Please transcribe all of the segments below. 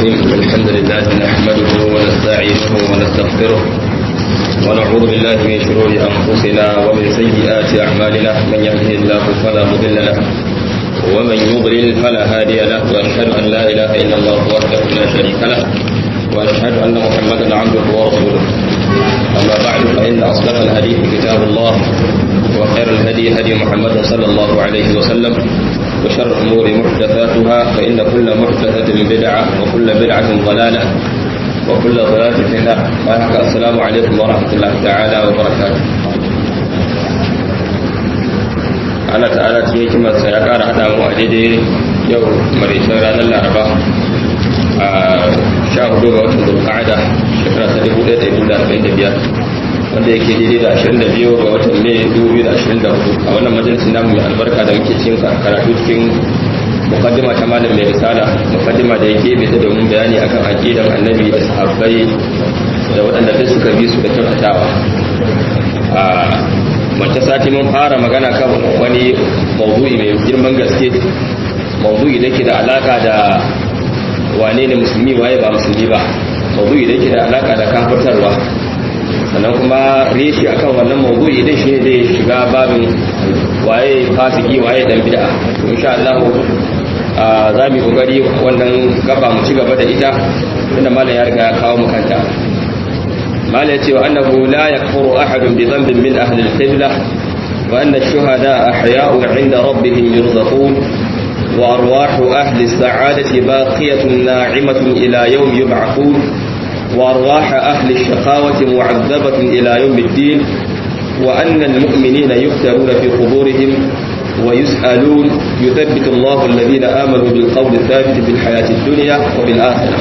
الرحيم الحمد لله نحمده ونستعينه ونستغفره ونعوذ بالله من شرور أنفسنا ومن سيئات أعمالنا من يهده الله فلا مضل له ومن يضلل فلا هادي له وأشهد أن لا إله إلا الله وحده لا شريك له وأشهد أن محمدا عبده ورسوله أما بعد فإن أصدق الحديث كتاب الله وخير الهدي هدي محمد صلى الله عليه وسلم وشر الأمور محدثاتها فإن كل محدثة بدعة وكل بدعة ضلالة وكل ضلالة في النار السلام عليكم ورحمة الله تعالى وبركاته Allah ta'ala cikin hikimarsa ya ƙara haɗa mu a daidai yau maraicin ranar laraba a sha hudu ga watan zulqa'ada shekara ta dubu ɗaya da dubu da arba'in da biyar wanda yake daidai da ashirin da biyu ga watan mai dubu biyu da ashirin da hudu a wannan majalisin namu mai albarka da muke cikin karatu cikin mukaddima ta malam mai risala mukaddima da yake bai ta domin bayani akan aqidan annabi da sahabbai da waɗanda duk suka bi su da kyautatawa a mace sati mun fara magana kan wani mawdu'i mai girman gaske mawdu'i da ke da alaka da wane ne musulmi waye ba musulmi ba mawdu'i da ke da alaka da kafirtarwa sannan kuma reshi akan wannan mawdu'i din shi ne zai shiga babin waye fasiki waye dan bid'a to insha Allah za mu kokari wannan gaba mu ci gaba da ita tunda malam ya riga ya kawo mu kanta malam ya ce wa annahu la yakfuru ahadun bi dhanbin min ahli al-qibla wa anna ash-shuhada ahya'u 'inda rabbihim yurzaqun wa arwahu ahli as-sa'adati baqiyatun na'imatan ila yawm yub'athun وأرواح أهل الشقاوة معذبة إلى يوم الدين وأن المؤمنين يفترون في قبورهم ويسألون يثبت الله الذين آمنوا بالقول الثابت في الحياة الدنيا وفي الآخرة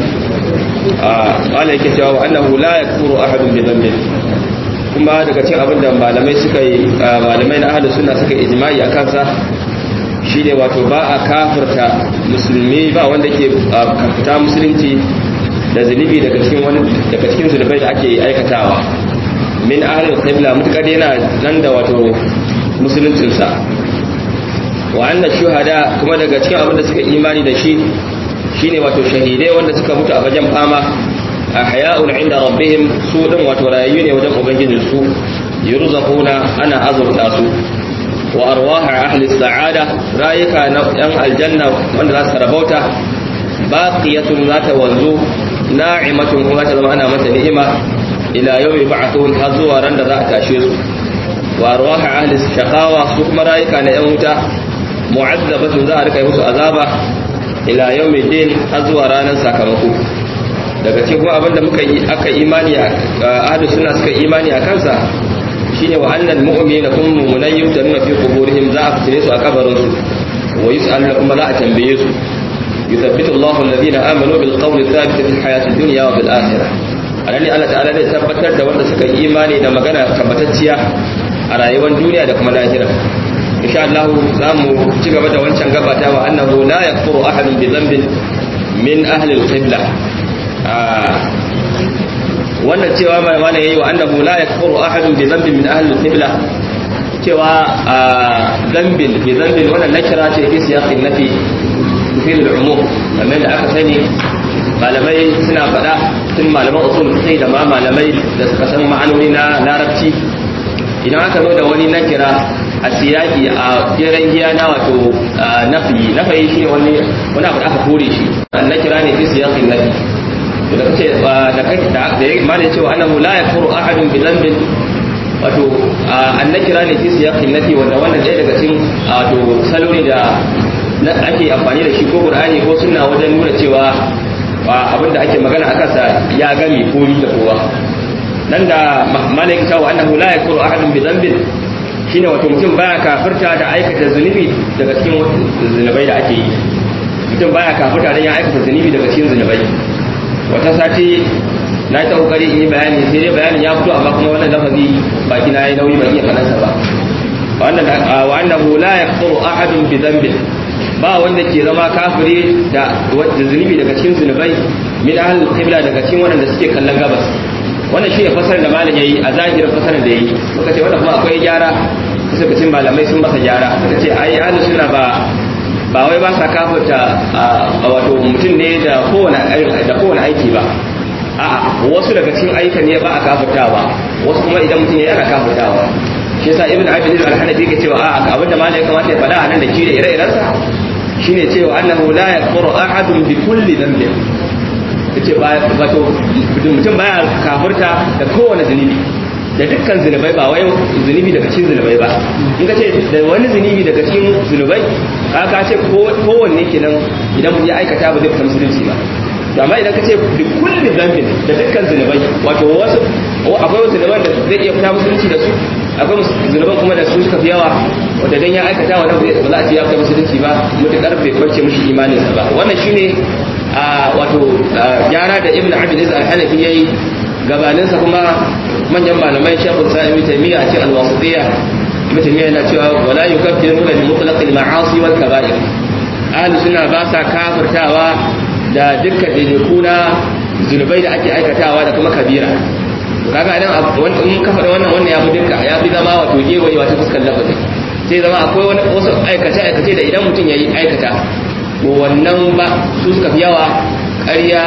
قال يكتب أنه لا يكفر أحد بذنب kuma daga cikin abin da malamai suka yi malamai na ahlus sunna suka ijma'i a kansa shine wato ba a kafirta musulmi ba wanda ke kafirta musulunci da zunubi daga cikin wani daga cikin zunubai da ake aikatawa min ahlul qibla mutakar yana nan da wato musuluncin sa wa anna shuhada kuma daga cikin abin da suka imani da shi shine wato shahidai wanda suka mutu a wajen fama ahya'un inda rabbihim su din wato rayu ne wajen ubangijin su yurzaquna ana azurta su wa arwah ahli sa'ada rayuka na yan aljanna wanda za su rabauta baqiyatun za ta wanzu na'imatun kuma ta zama ana mata ni'ima ila yau yi ba'athun har zuwa ran da za a tashe su wa arwaha ahli shaqawa su kuma rayuka na yan wuta mu'azzabatun za a rika musu azaba ila yau mai din har zuwa ranar sakamako daga cikin kuma abinda muka yi aka imani a ahli sunna suka imani a kansa shine wa annal mu'minina kun mu'minai yuftanuna fi quburihim za a fitine su a kabarin su wa yus'aluna kuma za a tambaye su يثبت الله الذين آمنوا بالقول الثابت في الحياة الدنيا وفي الآخرة alani Allah ta'ala zai tabbatar da wanda suka yi imani da magana tabbatacciya a rayuwar duniya da kuma lahira insha Allah za mu ci gaba da wancan gabata wa annahu la yakfuru ahadun bi dhanbin min ahli al-qibla wannan cewa mai mana yayi wa annahu la yakfuru ahadun bi dhanbin min ahli al-qibla cewa dhanbin bi dhanbin wannan nakira ce fi siyaqin nafi tufil al'umum kamar da aka sani malamai suna faɗa tun malaman usul fiqh da ma malamai da suka san ma'anoni na larabci idan aka zo da wani nakira a siyaki a jiran giya na wato nafi nafi shi wani wani abu da aka kore shi nakira ne fi siyakin nafi da kace da kai da ya malai cewa annahu la yakfuru ahadun bi dhanbin wato annakira ne fi siyakin nafi wanda wannan ɗaya daga cikin wato salori da ake amfani da shi ko qur'ani ko sunna wajen nuna cewa abin da ake magana akan sa ya gami komi da kowa nan da malaika cewa annahu la yakuru ahadun bi dhanbin shine wato mutum baya kafirta da aikata zunubi daga cikin zunubai da ake yi mutum baya kafirta dan ya aikata zunubi daga cikin zunubai wata sati na yi ta kokari in yi bayani sai dai bayanin ya fito amma kuma wannan lafazi baki na yi nauyi ban iya faɗansa ba wa annahu la yakuru ahadun bi dhanbin ba wanda ke zama kafiri da zunubi daga cikin zunubai min ahlul qibla daga cikin wanda suke kallon gabas wannan shi ne fasar da malam yayi a zahirin fasar da yayi muka ce wannan kuma akwai gyara suka cin malamai sun masa gyara suka ce ai ahlus sunna ba ba wai ba sa kafirta wato mutum ne da kowane da kowane aiki ba a'a wasu daga cikin ayyukan ne ba a kafirtawa wasu kuma idan mutum ya yana kafirtawa shi yasa ibn abdul al-hanafi ke cewa a'a abin da malai kamata ya faɗa a nan da shi da ire-irensa shine cewa annahu la yakfuru ahadun bi kulli dhanbin yace ba wato mutum baya kafirta da kowane zunubi da dukkan zunubai ba wai zunubi daga cikin zunubai ba in ka ce da wani zunubi daga cikin zunubai ka ka ce kowanne kenan idan ya aikata ba zai fita musulunci ba to amma idan ka ce bi kulli dhanbin da dukkan zunubai wato wasu akwai wasu zunuban da zai iya fita musulunci da su akwai zunuban kuma da su suka fi yawa wanda dan ya aikata wannan ba za a ce ya fita musulunci ba mutakar bai kwance mishi imaninsa ba wannan shine wato gyara da ibn abd al-hanafi yayi gabaninsa kuma manyan malamai shekul sa'imi taimiyya a cikin alwasitiyya mutum yana cewa wala yukaffiru min mutlaqil ma'asi wal kaba'ir ahli sunna ba sa kafirtawa da dukkan daidaiku zunubai da ake aikatawa da kuma kabira kaga nan in ka faɗa wannan wannan ya fi dukka ya fi zama wato gewaye wata fuskar lafazi sai zama akwai wani wasu aikace aikace da idan mutum ya yi aikata to wannan ba su suka fi yawa ƙarya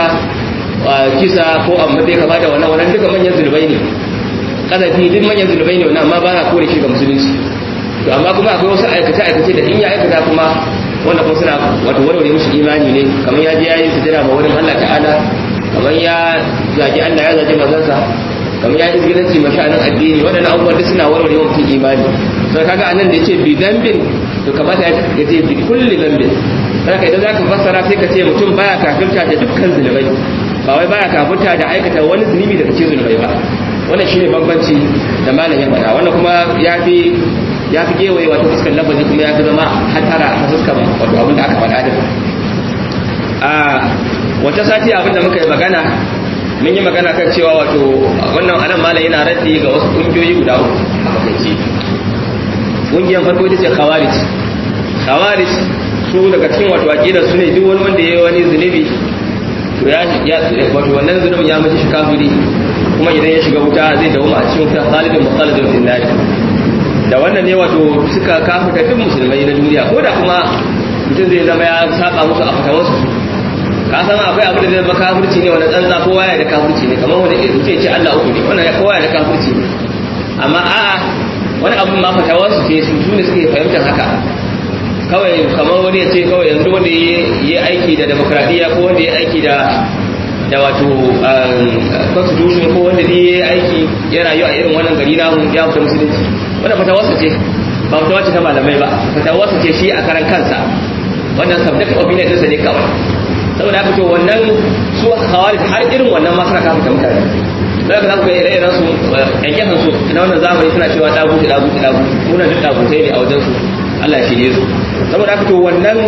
kisa ko amma bai kama da wannan wannan duka manyan zunubai ne kasafi duk manyan zunubai ne wannan amma ba na kore shi ga musulunci to amma kuma akwai wasu aikace aikace da in ya aikata kuma wanda kuma suna wato warware musu imani ne kamar ya je ya yi sujada ma wurin Allah ta'ala kamar ya zagi Allah ya zagi mazansa kamar ya izgilanci masha'anin addini waɗannan abubuwan duk suna warware mutum imani sai kaga anan da yace bi dambin to kamata ya ce bi kulli dambin sai idan zaka fassara sai ka ce mutum baya kafirta da dukkan zunubai ba wai baya kafirta da aikata wani zunubi daga cikin zunubai ba wannan shine bambanci da malam ya faɗa wannan kuma ya fi ya fi gewaye wato fuskar lafazi kuma ya fi zama hatara a fuskar wato abin da aka faɗa din a wata sati abin da muka yi magana mun yi magana kan cewa wato wannan anan malam yana raddi ga wasu ƙungiyoyi guda uku a makaici ƙungiyar farko ita ce khawarij khawarij su daga cikin wato aqidar su ne duk wani wanda ya yi wani zunubi to ya wato wannan zunubin ya mace shi kafiri kuma idan ya shiga wuta zai dawo a cikin wuta khalidin mukhalidin fil nar da wannan ne wato suka kafirta duk musulmai na duniya ko da kuma mutum zai zama ya saba musu a fata wasu ka san akwai abu da zai zama kafirci ne wanda tsantsa kowa ya da kafirci ne kamar wanda mutum ya ce Allah uku ne wannan kowa ya da kafirci ne amma a'a wani abu ma fata wasu ce su ne suke fahimtar haka kawai kamar wani ya ce kawai yanzu wanda ya yi aiki da demokradiyya ko wanda ya aiki da da wato constitution ko wanda ne ya yi aiki ya rayu a irin wannan gari namu ya fita musulunci wanda fatawarsa ce ba fatawa ce ta malamai ba fatawarsa ce shi a karan kansa wannan subject opinion ɗinsa ne kawai saboda haka to wannan su khawarij har irin wannan ma suna kafa mutane za ka zaku ire iren su yankin su na wannan zamani suna cewa daguti daguti daguti muna duk dagutai ne a wajen su Allah shi ne su saboda haka to wannan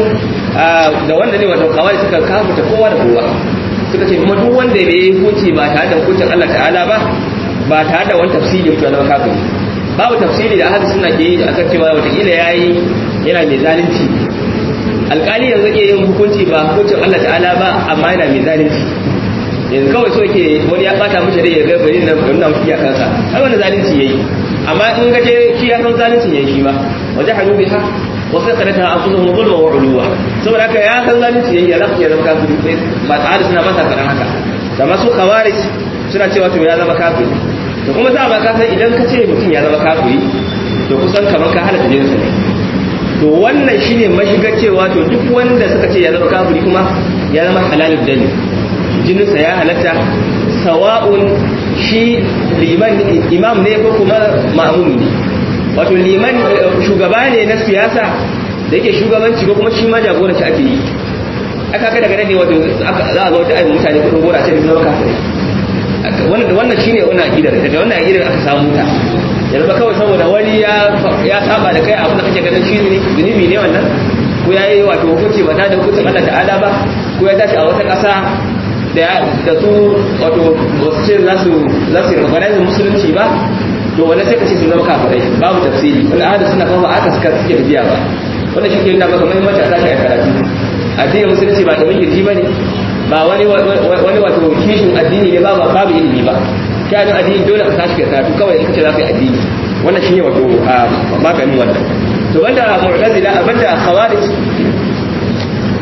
da wanda ne wato kawai suka kafuta kowa da kowa suka ce kuma duk wanda bai yi hukunci ba tare da hukuncin Allah ta'ala ba ba tare da wani tafsiri mutu na kafiri babu tafsiri da ahadu suna ke yi akan cewa watakila ya yi yana mai zalunci alkali yanzu ke yin hukunci ba hukuncin Allah ta'ala ba amma yana mai zalunci yanzu kawai so ke wani ya bata mishi da ya ga bari na nuna mishi kansa ai wani zalunci yayi amma in ga je shi ya san zalunci yayi shi ba wajen hannu biha wasu kanata an kusa mu zulma wa uluwa saboda haka ya san zalunci yayi ya zaka ya zama kafiri sai ba tsari suna masa faɗan haka da masu khawarij suna cewa to ya zama kafiri to kuma za a baka san idan ka ce mutum ya zama kafiri to kusan kamar ka halatta jinsa ne to wannan shine mashigar cewa to duk wanda suka ce ya zama kafiri kuma ya zama halalul dani jininsa ya halatta sawa'un shi liman imam ne ko kuma ma'mum ne wato liman shugaba ne na siyasa da yake shugabanci ko kuma shi ma jagoranci ake yi aka kai daga nan ne wato za a zo ta ayyukan mutane kudin gora ce da zama kafirai wannan wannan shine wannan aqidar daga wannan aqidar aka samu ta yanzu ba kawai saboda wani ya ya saba da kai abin da kake ganin shi ne zunubi ne wannan ko yayi wato hukunci ba ta da hukuncin Allah ta'ala ba ko ya tashi a wata ƙasa da da su wato wasu ce za su za su recognize musulunci ba to wannan sai ka ce sun zama kafirai babu tafsiri wal ahadu suna kawo aka suka suke tafiya ba wannan shi ke nuna maka muhimmanci a tashi a karatu addinin musulunci ba ta kirji ba ne ba wani wani wato kishin addini ne ba babu ilimi ba kyanin addini dole ka tashi ka karatu kawai in kace za ka yi addini wannan shine wato maganin wannan to banda mu'tazila banda khawarij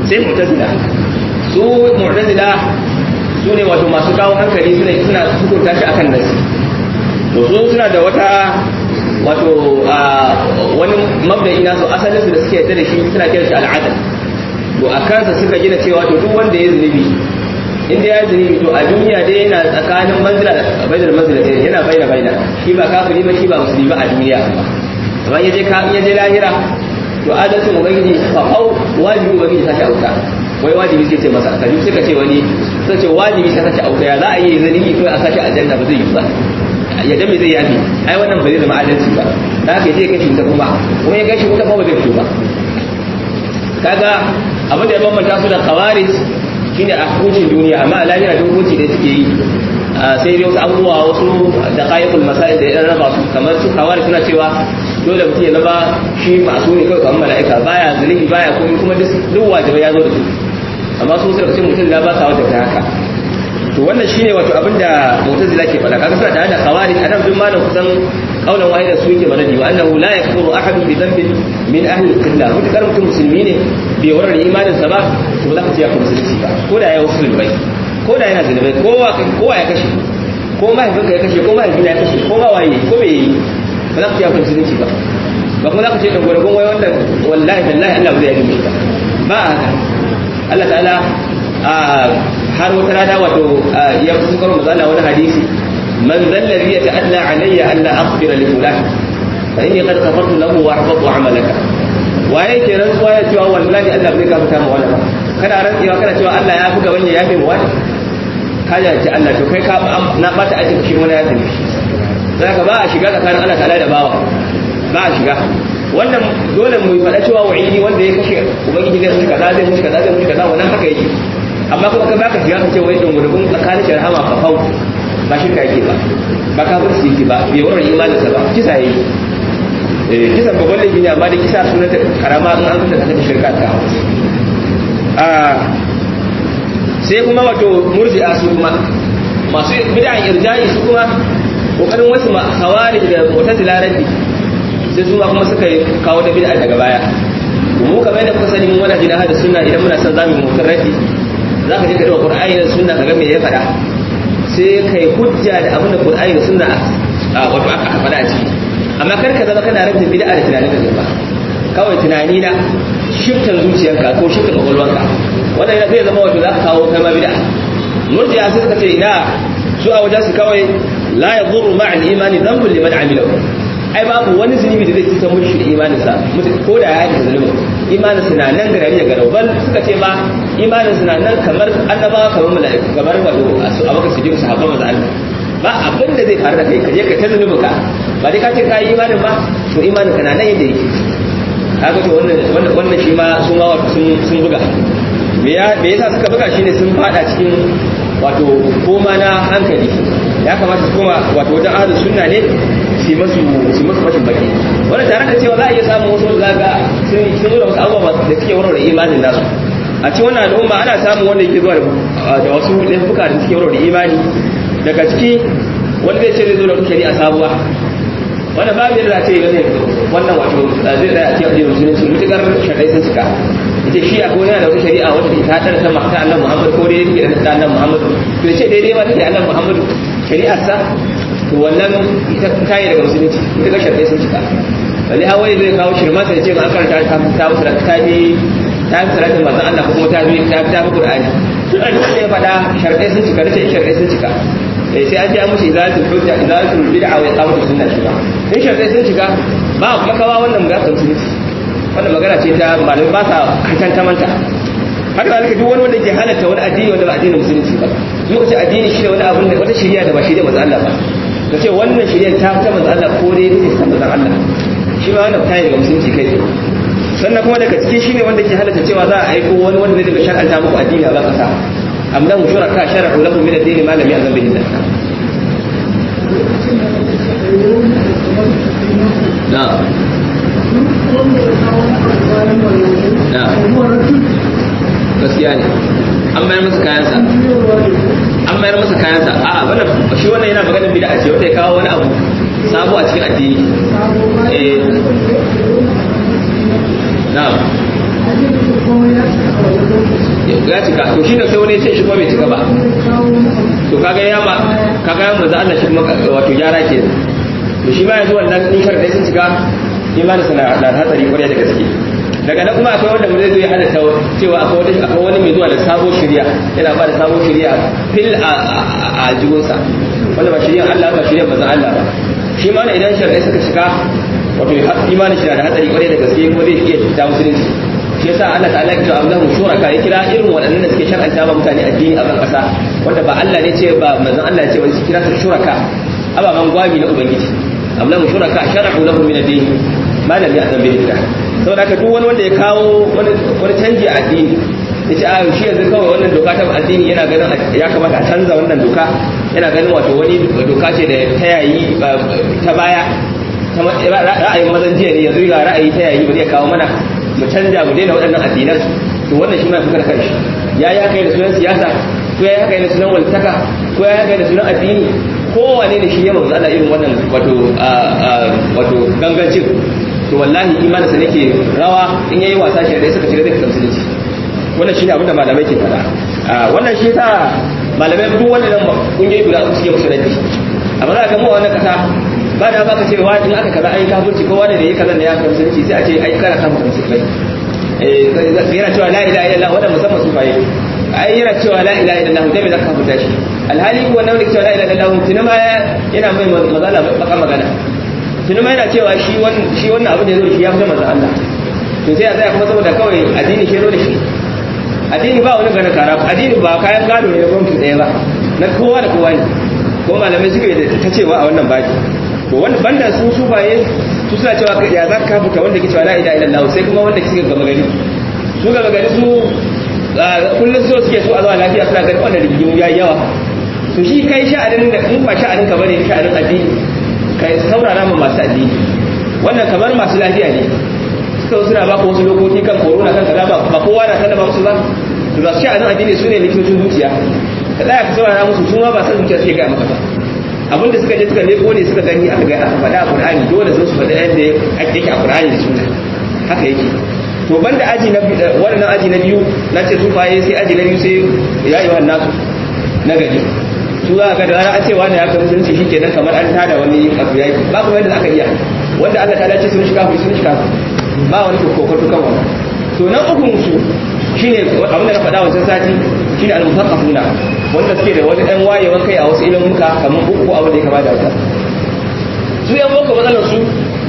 sai mu'tazila su mu'tazila su ne wato masu kawo hankali suna suna hukunta shi akan nasi to su suna da wata wato wani mabda'i nasu asalin su da suke yadda da shi suna kiran shi al'adal to a kansa suka gina cewa to duk wanda ya zunubi inda ya zunubi to a duniya dai yana tsakanin manzila da baidar manzila ɗaya yana baina baina shi ba kafiri ba shi ba musulmi ba a duniya amma ya je ka ya je lahira to adalcin ubangiji fa au wajibi ubangiji sashi auta wai wajibi sai ce masa kaji suka ce wani suka ce wajibi sai sashi auta ya za a yi zunubi ko a sashi aljanna ba zai yi ba ya dan me zai yafi ai wannan ba zai zama adalci ba da haka je kashi wuta kuma kuma ya kashi wuta kuma ba zai fito ba kaga abin da ya bambanta su da khawarij shine a hukuncin duniya amma a lahira da hukunci da suke yi sai dai wasu abubuwa wasu da qayyul masail da ya raba su kamar su khawarij suna cewa dole mutum ya zama shi masu ne kawai kamar mala'ika baya zunubi baya komai kuma duk wajibai ya zo da su amma su suka ce mutum da ba sa wata haka to wannan shine wato abinda mu'tazila ke faɗa kaga suna tare da khawarij anan duk malam kusan kaulan wahida su yake mana wa annahu la yakfuru ahadun bi dhanbin min ahli al-qibla mutakar mutum musulmi ne bai warar imanin sa ba to za ka ce ya kuma musulunci ba ko da ya wasu bai ko da yana zunubai kowa kowa ya kashe ko mahaifinka ya kashe ko mahaifina ya kashe ko ma waye ko me yi ba za ka ce ya kuma musulunci ba ba kuma za ka ce da gwargon wai wannan wallahi billahi Allah ba zai yi ba ba haka Allah ta'ala har wata rana wato ya fi karo mazala wani hadisi man zallabi ya ta'alla alayya an la akhbira li fulan fa inni qad ghafartu lahu wa ahbatu amalaka waye ke rantsuwa ya cewa wallahi Allah bai gafarta ma wani ba kana rantsuwa kana cewa Allah ya fi gaban ya yafe mu wani kaja ce Allah to kai ka na bata aikin shi wani ya tafi zaka ba a shiga tsakanin Allah ta'ala da bawa ba a shiga wannan dole mu faɗa cewa wa'idi wanda ya kashe ubangiji zai mushi kaza zai mushi kaza zai mushi kaza wannan haka yake amma kuma kai baka shiga ka ce wai don gurbin tsakanin shi rahama ka fau ba shirka yake ba ba kafirci yake ba bai wurin imanin sa ba kisa yayi eh kisa babban laifi ne amma da kisa sunan ta karama in an kusa ta shirka ta a sai kuma wato murji'a su kuma masu bid'an irja'i su kuma kokarin wasu khawarij da mu'tazila rabbi sai su kuma suka kawo da bid'a daga baya mu kamar yadda kuka sani mun wani jina hada sunna idan muna son zamu mutar rafi zaka je ka duba qur'ani da sunna kaga me ya faɗa sai kai hujja da abin da qur'ani da sunna wato aka faɗa a ciki amma kar ka zama kana rabin bid'a da tunanin ka ba kawai tunani na shiftan zuciyarka ko shiftan kwakwalwarka wannan zai zama wato za ka kawo kai ma bid'a murji'a sai suka ce ina su a wajen su kawai la yadurru ma'al imani dhanbun liman amilahu ai babu wani zunubi da zai cutar mushi da imaninsa ko da ya yi zunubin imaninsa na nan garari da garau bal suka ce ba imaninsa na nan kamar annabawa kamar mala'iku kamar wato su abaka su jiru sahabban maza Allah ba abin da zai faru da kai ka je ka ta zunubin ka ba dai ka ce ka yi imanin ba to imanin ka na nan yadda yake kaga to wannan wannan shi ma sun ma wato sun buga me ya me yasa suka buga shine sun fada cikin wato koma na hankali ya kamata su koma wato wajen ahlus sunna ne su masu su masu fashin baki wanda tare da cewa za a iya samun wasu zaga sun sun zo da wasu abubuwa da suke warware imanin nasu a cikin wannan al'umma ana samun wanda yake zuwa da wasu laifuka da suke warware imani daga ciki wanda zai ce zai zo da wata shari'a sabuwa wanda babu yadda za ta yi gane wannan wato zai tsaya a cikin addinin musulunci mutukar shaɗai sun cika ita shi a kone da wata shari'a wata ta haɗar ta mata annan muhammad ko dai yake da annan muhammad to ce daidai ma take annan muhammad shari'ar sa to wannan ita ta yi daga musulunci ita ga shaɗai sun cika wani hawaii zai kawo shirma sai ce an karanta ta ta musu ta bi ta bi salatin manzon Allah ko kuma ta bi ta ta bi Qur'ani tun da ya faɗa shaɗai sun cika da shaɗai sun cika eh sai an ji an mushi izalatul hujja izalatul bid'a wa iqamatus sunna shi ba in shaɗai sun cika ba makawa wannan ga musulunci wannan magana ce ta malamai ba sa kankan ta manta haka zalika duk wani wanda ke halatta wani addini wanda ba addinin musulunci ba muka ce addini shi ne wani abun da wata shari'a da ba shari'a manzo Allah ba ka ce wannan shari'a ta ta manzo Allah ko dai take ta manzo Allah shi ma wannan tayi daga musulunci kai sannan kuma daga cikin shine wanda ke halatta cewa za a aiko wani wanda zai daga shar'anta muku addini a ba kasa amma mu shuraka shar'u lakum min ad-din ma lam ya'zam bihi Allah na'am gaskiya ne an mayar masa kayansa an mayar masa kayansa a wannan shi wannan yana maganin bid'a ce wata ya kawo wani abu sabo a cikin addini eh na'am cika to shi da sai wani ce shi kuma bai cika ba to kaga ya ma kaga ya manzo Allah shi kuma wato gyara ke to shi ma yanzu wannan in sharadai sun cika imanin sana da hatsari kwarai da gaske daga nan kuma akwai wanda zai zo ya halatta cewa akwai wani akwai wani mai zuwa da sabon shari'a yana ba da sabon shari'a fil a jibinsa wanda ba shari'a Allah ba shari'a manzo Allah ba shi ma idan sharadai suka cika wato imanin shi da hatsari kwarai da gaske kuma zai iya fita musulunci shi yasa Allah ta'ala ya kira Allahu shuraka ya kira irin waɗannan da suke shar'anta ba mutane addini a kan ƙasa wanda ba Allah ne ce ba manzon Allah ya ce ba su kira su shuraka ababan gwami na ubangiji Allahu shuraka shar'u lahu min ad-din ma lam ya'zam bihi Allah saboda haka duk wani wanda ya kawo wani wani canji a addini yace a shi yanzu kawai wannan doka ta addini yana ganin ya kamata a canza wannan doka yana ganin wato wani doka ce da ta yayi ta baya ra'ayin mazan jiya ne yanzu ga ra'ayi ta yayi bari ya kawo mana mu canja mu daina waɗannan addinan to wannan shi ma fi karkar shi ya yi haka da sunan siyasa ko ya yi haka da sunan waltaka ko ya yi haka da sunan addini kowane da shi ya manzo Allah irin wannan wato wato gangancin to wallahi imaninsa nake rawa in yayi wasa shi da suka shiga zai kasance musulunci wannan shine abin da malamai ke faɗa wannan shi ta malamai duk wannan kungiyoyi guda uku suke musu raddi amma za ka mu wannan kasa ba da baka cewa in aka kaza ai kafirci ko wanda da yake kaza da ya kan sunci sai a ce ai kana kan musulmai eh yana cewa la ilaha illallah wanda musamman su faye ai yana cewa la ilaha illallah dai me zaka kafirta shi alhali ko wannan da cewa la ilaha illallah tuna ma yana mai mazala baka magana tuna ma yana cewa shi wannan shi wannan abin da yazo shi ya fi manzo Allah to sai a tsaya kuma saboda kawai addini ke zo da shi addini ba wani gana kara addini ba kayan gado ne na gwamnati ɗaya ba na kowa da kowa ne ko malamai suka yi ta cewa a wannan baki to wanda banda su su baye su suna cewa ya za ka fita wanda ke cewa la ilaha illallah sai kuma wanda suka gama gari su gama gari su kullum so suke so a zuwa lafiya suna gari wannan rigimu ya yawa to shi kai sha'anin da in ba sha'anin ka bane sha'anin addini kai saurara ma masu addini wannan kamar masu lafiya ne suka suna ba wasu lokoki kan corona kan kaza ba kowa na sallama musu ba to ba sha'anin addini su ne likitocin zuciya ka tsaya ka saurara musu su ma ba san zuciya suke ga maka ba abin da suka je suka leko ne suka gani aka ga aka faɗa a Qur'ani dole su faɗa yadda ake yake a Qur'ani da sunna haka yake to banda aji na wannan aji na biyu na ce su faye sai aji na biyu sai ya yi wannan na gari su za ka da rana an ce wani ya kai musulunci shikenan kamar an tada wani abu yayi ba kuma yadda aka iya wanda Allah ta dace sun shiga sun shiga ba wani kokoto kan wannan to nan ukun su shine abin da na faɗa wancan sati shine al-musaqqafuna wanda suke da wani ɗan wayewan kai a wasu ilimuka kamar uku abin da ya kama da wata su yan boko matsalar su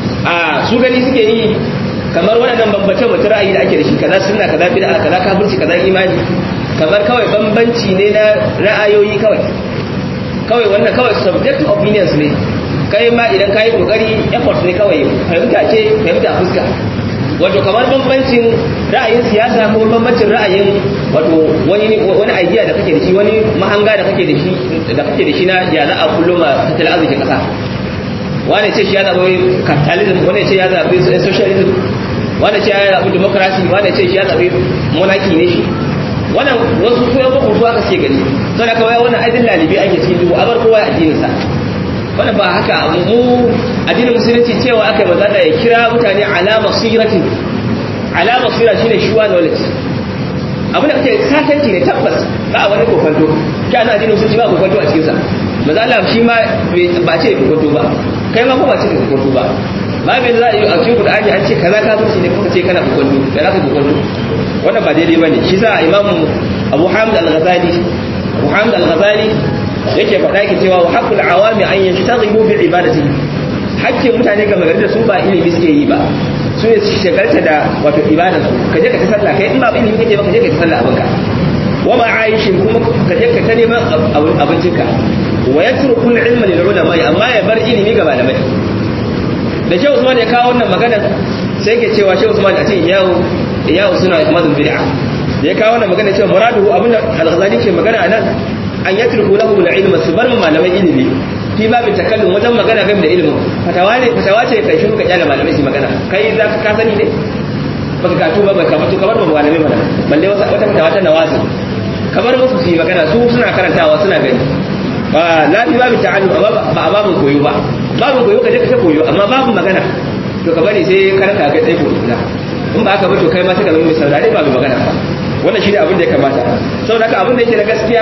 a su gani suke yi kamar waɗannan bambance mutum ra'ayi da ake da shi kaza sunna kaza bid'a kaza kafirci kaza imani kamar kawai bambanci ne na ra'ayoyi kawai kawai wannan kawai subjective opinions ne kai ma idan ka yi kokari effort ne kawai fahimta ce fahimta fuska wato kamar bambancin ra'ayin siyasa ko bambancin ra'ayin wato wani wani idea da kake da shi wani mahanga da kake da shi da kake da shi na ya za a kullum tattalin arzikin kasa wani ce shi ya zaɓi capitalism wani ce ya zaɓi socialism wani ce ya zaɓi democracy wani ce shi ya zaɓi monarchy ne shi wannan wasu su yan bakon aka ce gani sau da kawai wannan aidin lalibi ake cikin duhu a bar kowa addininsa wannan ba haka mu addinin musulunci cewa aka yi mazada ya kira mutane alama siratin alama sira shine shuwa knowledge abin da kake satanci ne tabbas ba wani kofanto kai ana addinin musulunci ba kofanto a cikin sa maza Allah shi ma ba ce kofanto ba kai ma ko ba ce kofanto ba ba bai za a yi a cikin Qur'ani an ce kaza ka zuci ne kuma ce kana kofanto da za ka kofanto wannan ba daidai bane shi sa imamu Abu Hamid al-Ghazali Abu Hamid al-Ghazali yake faɗa yake cewa wa haqqul awami an yashtaghilu bi ibadati hakkin mutane ga magana da su ba ilimi suke yi ba su ne su shagalta da wato ibada su ka je ka ta sallah kai in ba ilimi kake ba ka je ka ta sallah abinka wa ma aishin kuma ka je ka ta neman abincinka wa yatruku al-ilma lil ulama amma ya bar ilimi ga malamai da Shehu Usman ya kawo wannan magana sai yake cewa Shehu Usman a cikin yawo yawo suna mazun bid'a da ya kawo wannan magana cewa muraduhu abinda al-Ghazali ke magana anan an yatruku lahum al-ilma su bar malamai ilimi fi babin takallum wajen magana game da ilimin fatawa ne fatawa ce kai shiru ka kyale malamai su magana kai za ka sani ne baka katu ba baka mutu kamar ba malamai mana balle wata fatawa ta nawazi kamar musu su yi magana su suna karantawa suna gani ba la fi babin ta'allum amma ba a babin koyo ba babin koyo ka je ka koyo amma babin magana to ka bari sai karanta kai tsaye koyo in ba haka ba to kai ma sai ka zama mai saurare ba mai magana ba wannan shi ne abin da ya kamata saboda haka abin da yake na gaskiya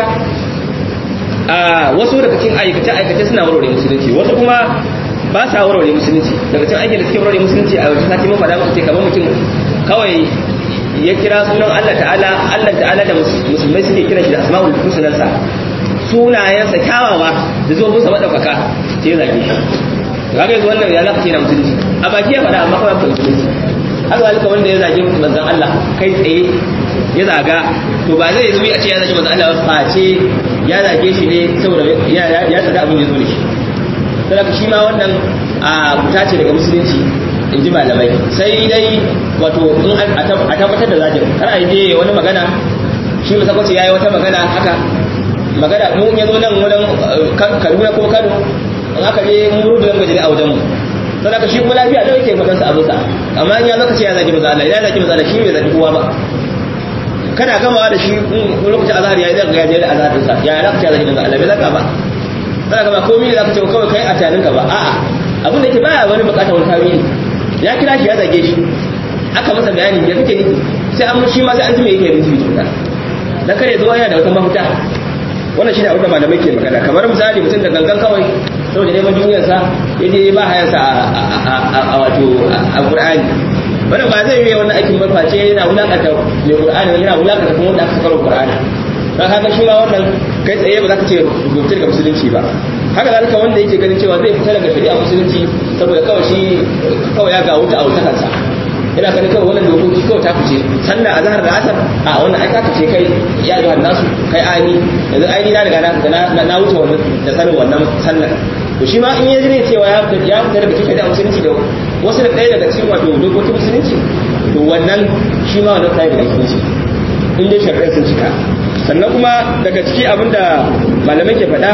a wasu daga cikin aikace aikace suna warware musulunci wasu kuma ba sa warware musulunci daga cikin aikin da suke warware musulunci a wata sati mun faɗa muku ce kamar mutum kawai ya kira sunan Allah ta'ala Allah ta'ala da musulmai suke kira shi da asma'ul husnansa sunayensa kyawawa da zuwa musa madaukaka sai ya zage shi kaga yanzu wannan ya zaka ce na musulunci a baki ya faɗa amma kawai musulunci haka zalika wanda ya zage manzon Allah kai tsaye ya zaga to ba zai zo a ce ya zage manzon Allah ba face ya zage shi ne saboda ya ya tsada abin ya zo da shi saboda shi ma wannan a fita ce daga musulunci in ji malamai sai dai wato in a tabbatar da zagin kar a je wani magana shi masa kwace yayi wata magana haka magana mu ya zo nan wurin Kaduna ko Kano in aka je mun rubuta gajere a wajen mu don haka shi kuma lafiya da yake faɗansa abinsa amma in ya zaka ce ya zaki maza Allah ya zaki maza Allah shi bai zaki kowa ba kana gamawa da shi lokacin azhar ya zaka ya je da azhar ɗinsa ya zaka ce ya zaki maza Allah bai zaka ba zaka gama komai zaka ce kawai kai a taninka ba a'a abin da yake baya wani bukatar wani tawili ya kira shi ya zage shi aka masa bayani ya kake nufi sai an shi ma sai an ji me yake nufi tukunna dan kare zuwa yana da wata mafita wannan shine abin da malamai ke magana kamar misali mutum da gangan kawai saboda neman duniyarsa ya je ba hayansa a wato a Qur'ani wannan ba zai yi wannan aikin ba face yana wulakanta mai Qur'ani yana wulakanta kuma wanda aka sakaro Qur'ani dan haka shi ma wannan kai tsaye ba za ka ce rubutu daga musulunci ba haka zalika wanda yake ganin cewa zai fita daga shari'a musulunci saboda kawai shi kawai ya ga wuta a wuta kansa ina ganin kawai wannan dokoki kawai ta fice sannan a zahar da asar a wannan ai ta fice kai ya yi nasu kai ani yanzu ai na riga na na wuce wannan da sanin wannan sallar to shi ma in ya ji ne cewa ya fita ya fita daga cikin shari'a musulunci da wasu da ɗaya daga cikin wato dokokin musulunci to wannan shi ma wannan ɗaya daga cikin shi in dai shari'a sun cika sannan kuma daga ciki abinda malamai ke faɗa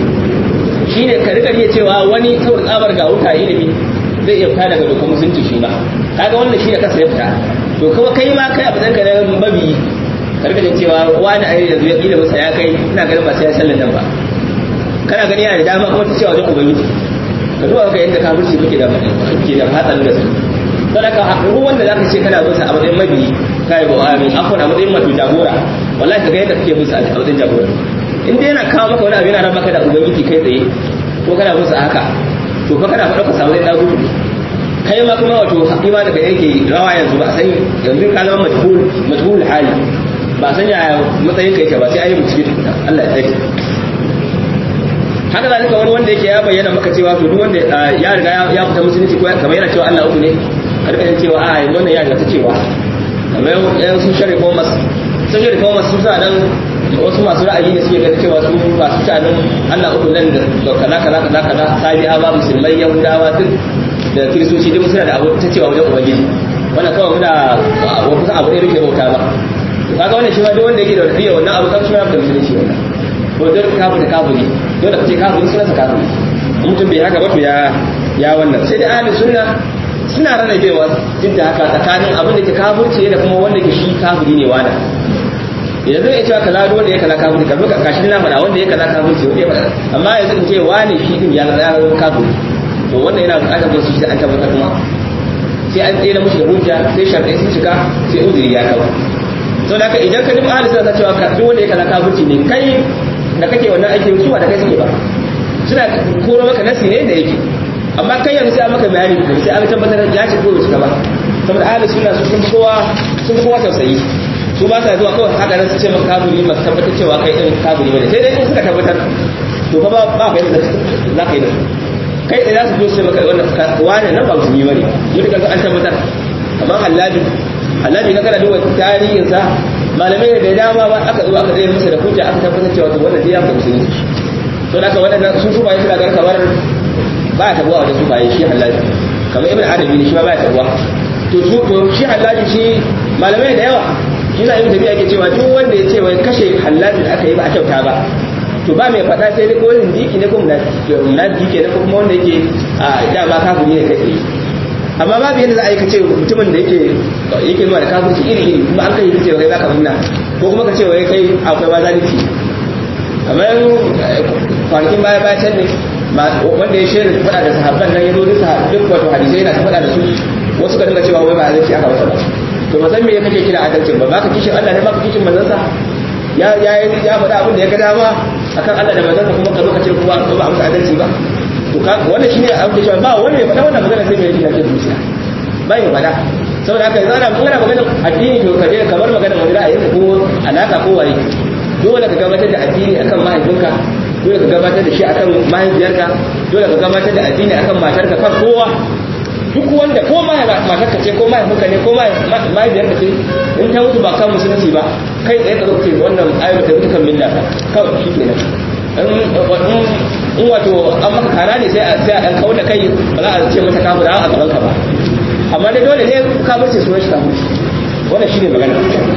shine ka rika iya cewa wani saboda tsabar ga wuta ilimi zai iya fita daga dokar musulunci shi ba kaga wannan shi da kansa ya fita to kuma kai ma kai abin ka na mabi ka rika jin cewa wani a yanzu ya ilimin sa ya kai ina ganin ba sai ya sallan nan ba kana gani yana da dama kuma ta cewa wajen ubangiji ka duba ka yadda kafirci kuke da kuke da hatsarin da su don haka duk wanda zaka ce kana bin sa a matsayin mabi kai ba amin afwan a matsayin mafi jagora wallahi ka ga yadda kake bin sa a matsayin jagora in dai yana kawo maka wani abu yana ran maka da ubangiji kai tsaye ko kana bin sa haka to fa kana faɗa ka samu zai dagu kai ma kuma wato ima daga yake rawa yanzu ba san yanzu ka zama majhul majhul hali ba san ya matsayin kai ke ba sai ayi bincike tukuna Allah ya tsare haka zalika wani wanda yake ya bayyana maka cewa to duk wanda ya riga ya fita musulunci ko kamar yana cewa Allah uku ne karka yin cewa a wannan ya riga ta cewa kamar yan sun shari komas sun shari komas sun sa nan wasu masu ra'ayi ne suke ganin cewa su masu shanin Allah uku nan da kaza kaza kaza kaza sabi'awa musulmai yahudawa duk da kiristoci duk suna da abu ta cewa wajen ubangiji wannan kawai muna wa kusa abu ne muke bauta ba kaga wannan shi ma duk wanda yake da wasiya wannan abu kan shi ma da musulunci wannan ko dole kafir da kafiri dole ka ce kafiri suna sa kafiri mutum bai haka ba to ya ya wannan sai da ahli sunna suna rarrabewa duk da haka tsakanin abin da ke kafirci da kuma wanda ke shi kafiri ne wanda yanzu ya cewa kaza duk wanda ya kaza kafirci kamar ka kashi na faɗa wanda ya kaza kafirci wanda ya faɗa amma yanzu in ce wani shi din ya ya zama kafiri to wannan yana buƙatar wasu shi an tabbatar kuma sai an tsere mushi da hujja sai sharɗai sun shiga sai uzuri ya kawo to da idan ka duk ahli sunna cewa ka duk wanda ya kaza kafirci ne kai da kake wannan aikin su ba da kai suke ba suna koro maka nasi ne da yake amma kai yanzu sai an maka bayani da sai an tabbatar ya ce ko bai cika ba saboda ahli sunna su sun kowa sun kowa tausayi su ba sa zuwa kawai haka nan su ce maka kafiri ba su tabbatar cewa kai din kafiri bane sai dai in suka tabbatar to fa ba ba kai da za ka yi da su kai da za su zo su ce maka wannan wani nan ba musulmi bane mutukan an tabbatar amma hallabi hallabi na kana duba tarihin sa malamai da dama ba aka zo aka tsaye masa da hujja aka tabbatar cewa to wannan ya fita musulmi to da haka wadannan su su ba suna ganin kamar ba ya tabuwa wajen su ba shi hallabi kamar ibn arabi ne shi ba ya tabuwa to su to shi hallabi shi malamai da yawa shi za a yi tafiya ake cewa duk wanda ya ce wai kashe hallabi da aka yi ba a kyauta ba to ba mai faɗa sai dai ko zindiki ne ko munafiki ne ko kuma wanda yake a dama kafiri ne kai tsaye amma babu yadda za a yi kace mutumin da yake yake zuwa da kafirci iri iri kuma an kai kace wai zaka munna ko kuma kace wai kai akwai ma zalunci kamar kwanakin baya baya can ne wanda ya shirin faɗa da sahabban nan ya zo duk duk wato hadisai yana ta faɗa da su wasu ka dinga cewa wai ba zalunci aka masa ba to ba san me kake kira adalcin ba baka kishin Allah ne baka kishin manzansa ya ya ya faɗa abin da ya ga dama akan Allah da manzansa kuma ka zo ka ce kuma ba musu adalci ba to ka wannan shine abin da shi ba wanda ya faɗa wannan magana sai mai yake da zuciya ba ya faɗa saboda haka yanzu ana magana magana addini to ka je kamar magana wani ra'ayi ko alaka ko waye dole ka gabatar da addini akan mahaifinka dole ka gabatar da shi akan mahaifiyarka dole ka gabatar da addini akan matarka kan kowa duk wanda ko matarka ce ko mahaifinka ne ko mahaifiyarka ce in ta mutu ba kan musulunci ba kai tsaye ka zoce wannan ayyuka ta mutu kan milla kawai shi kenan in wato an maka kara ne sai a ɗan kawo da kai ba za a ce mata kafin a gaban ka ba amma dai dole ne kafirce sunan shi kafirci wannan shi ne magana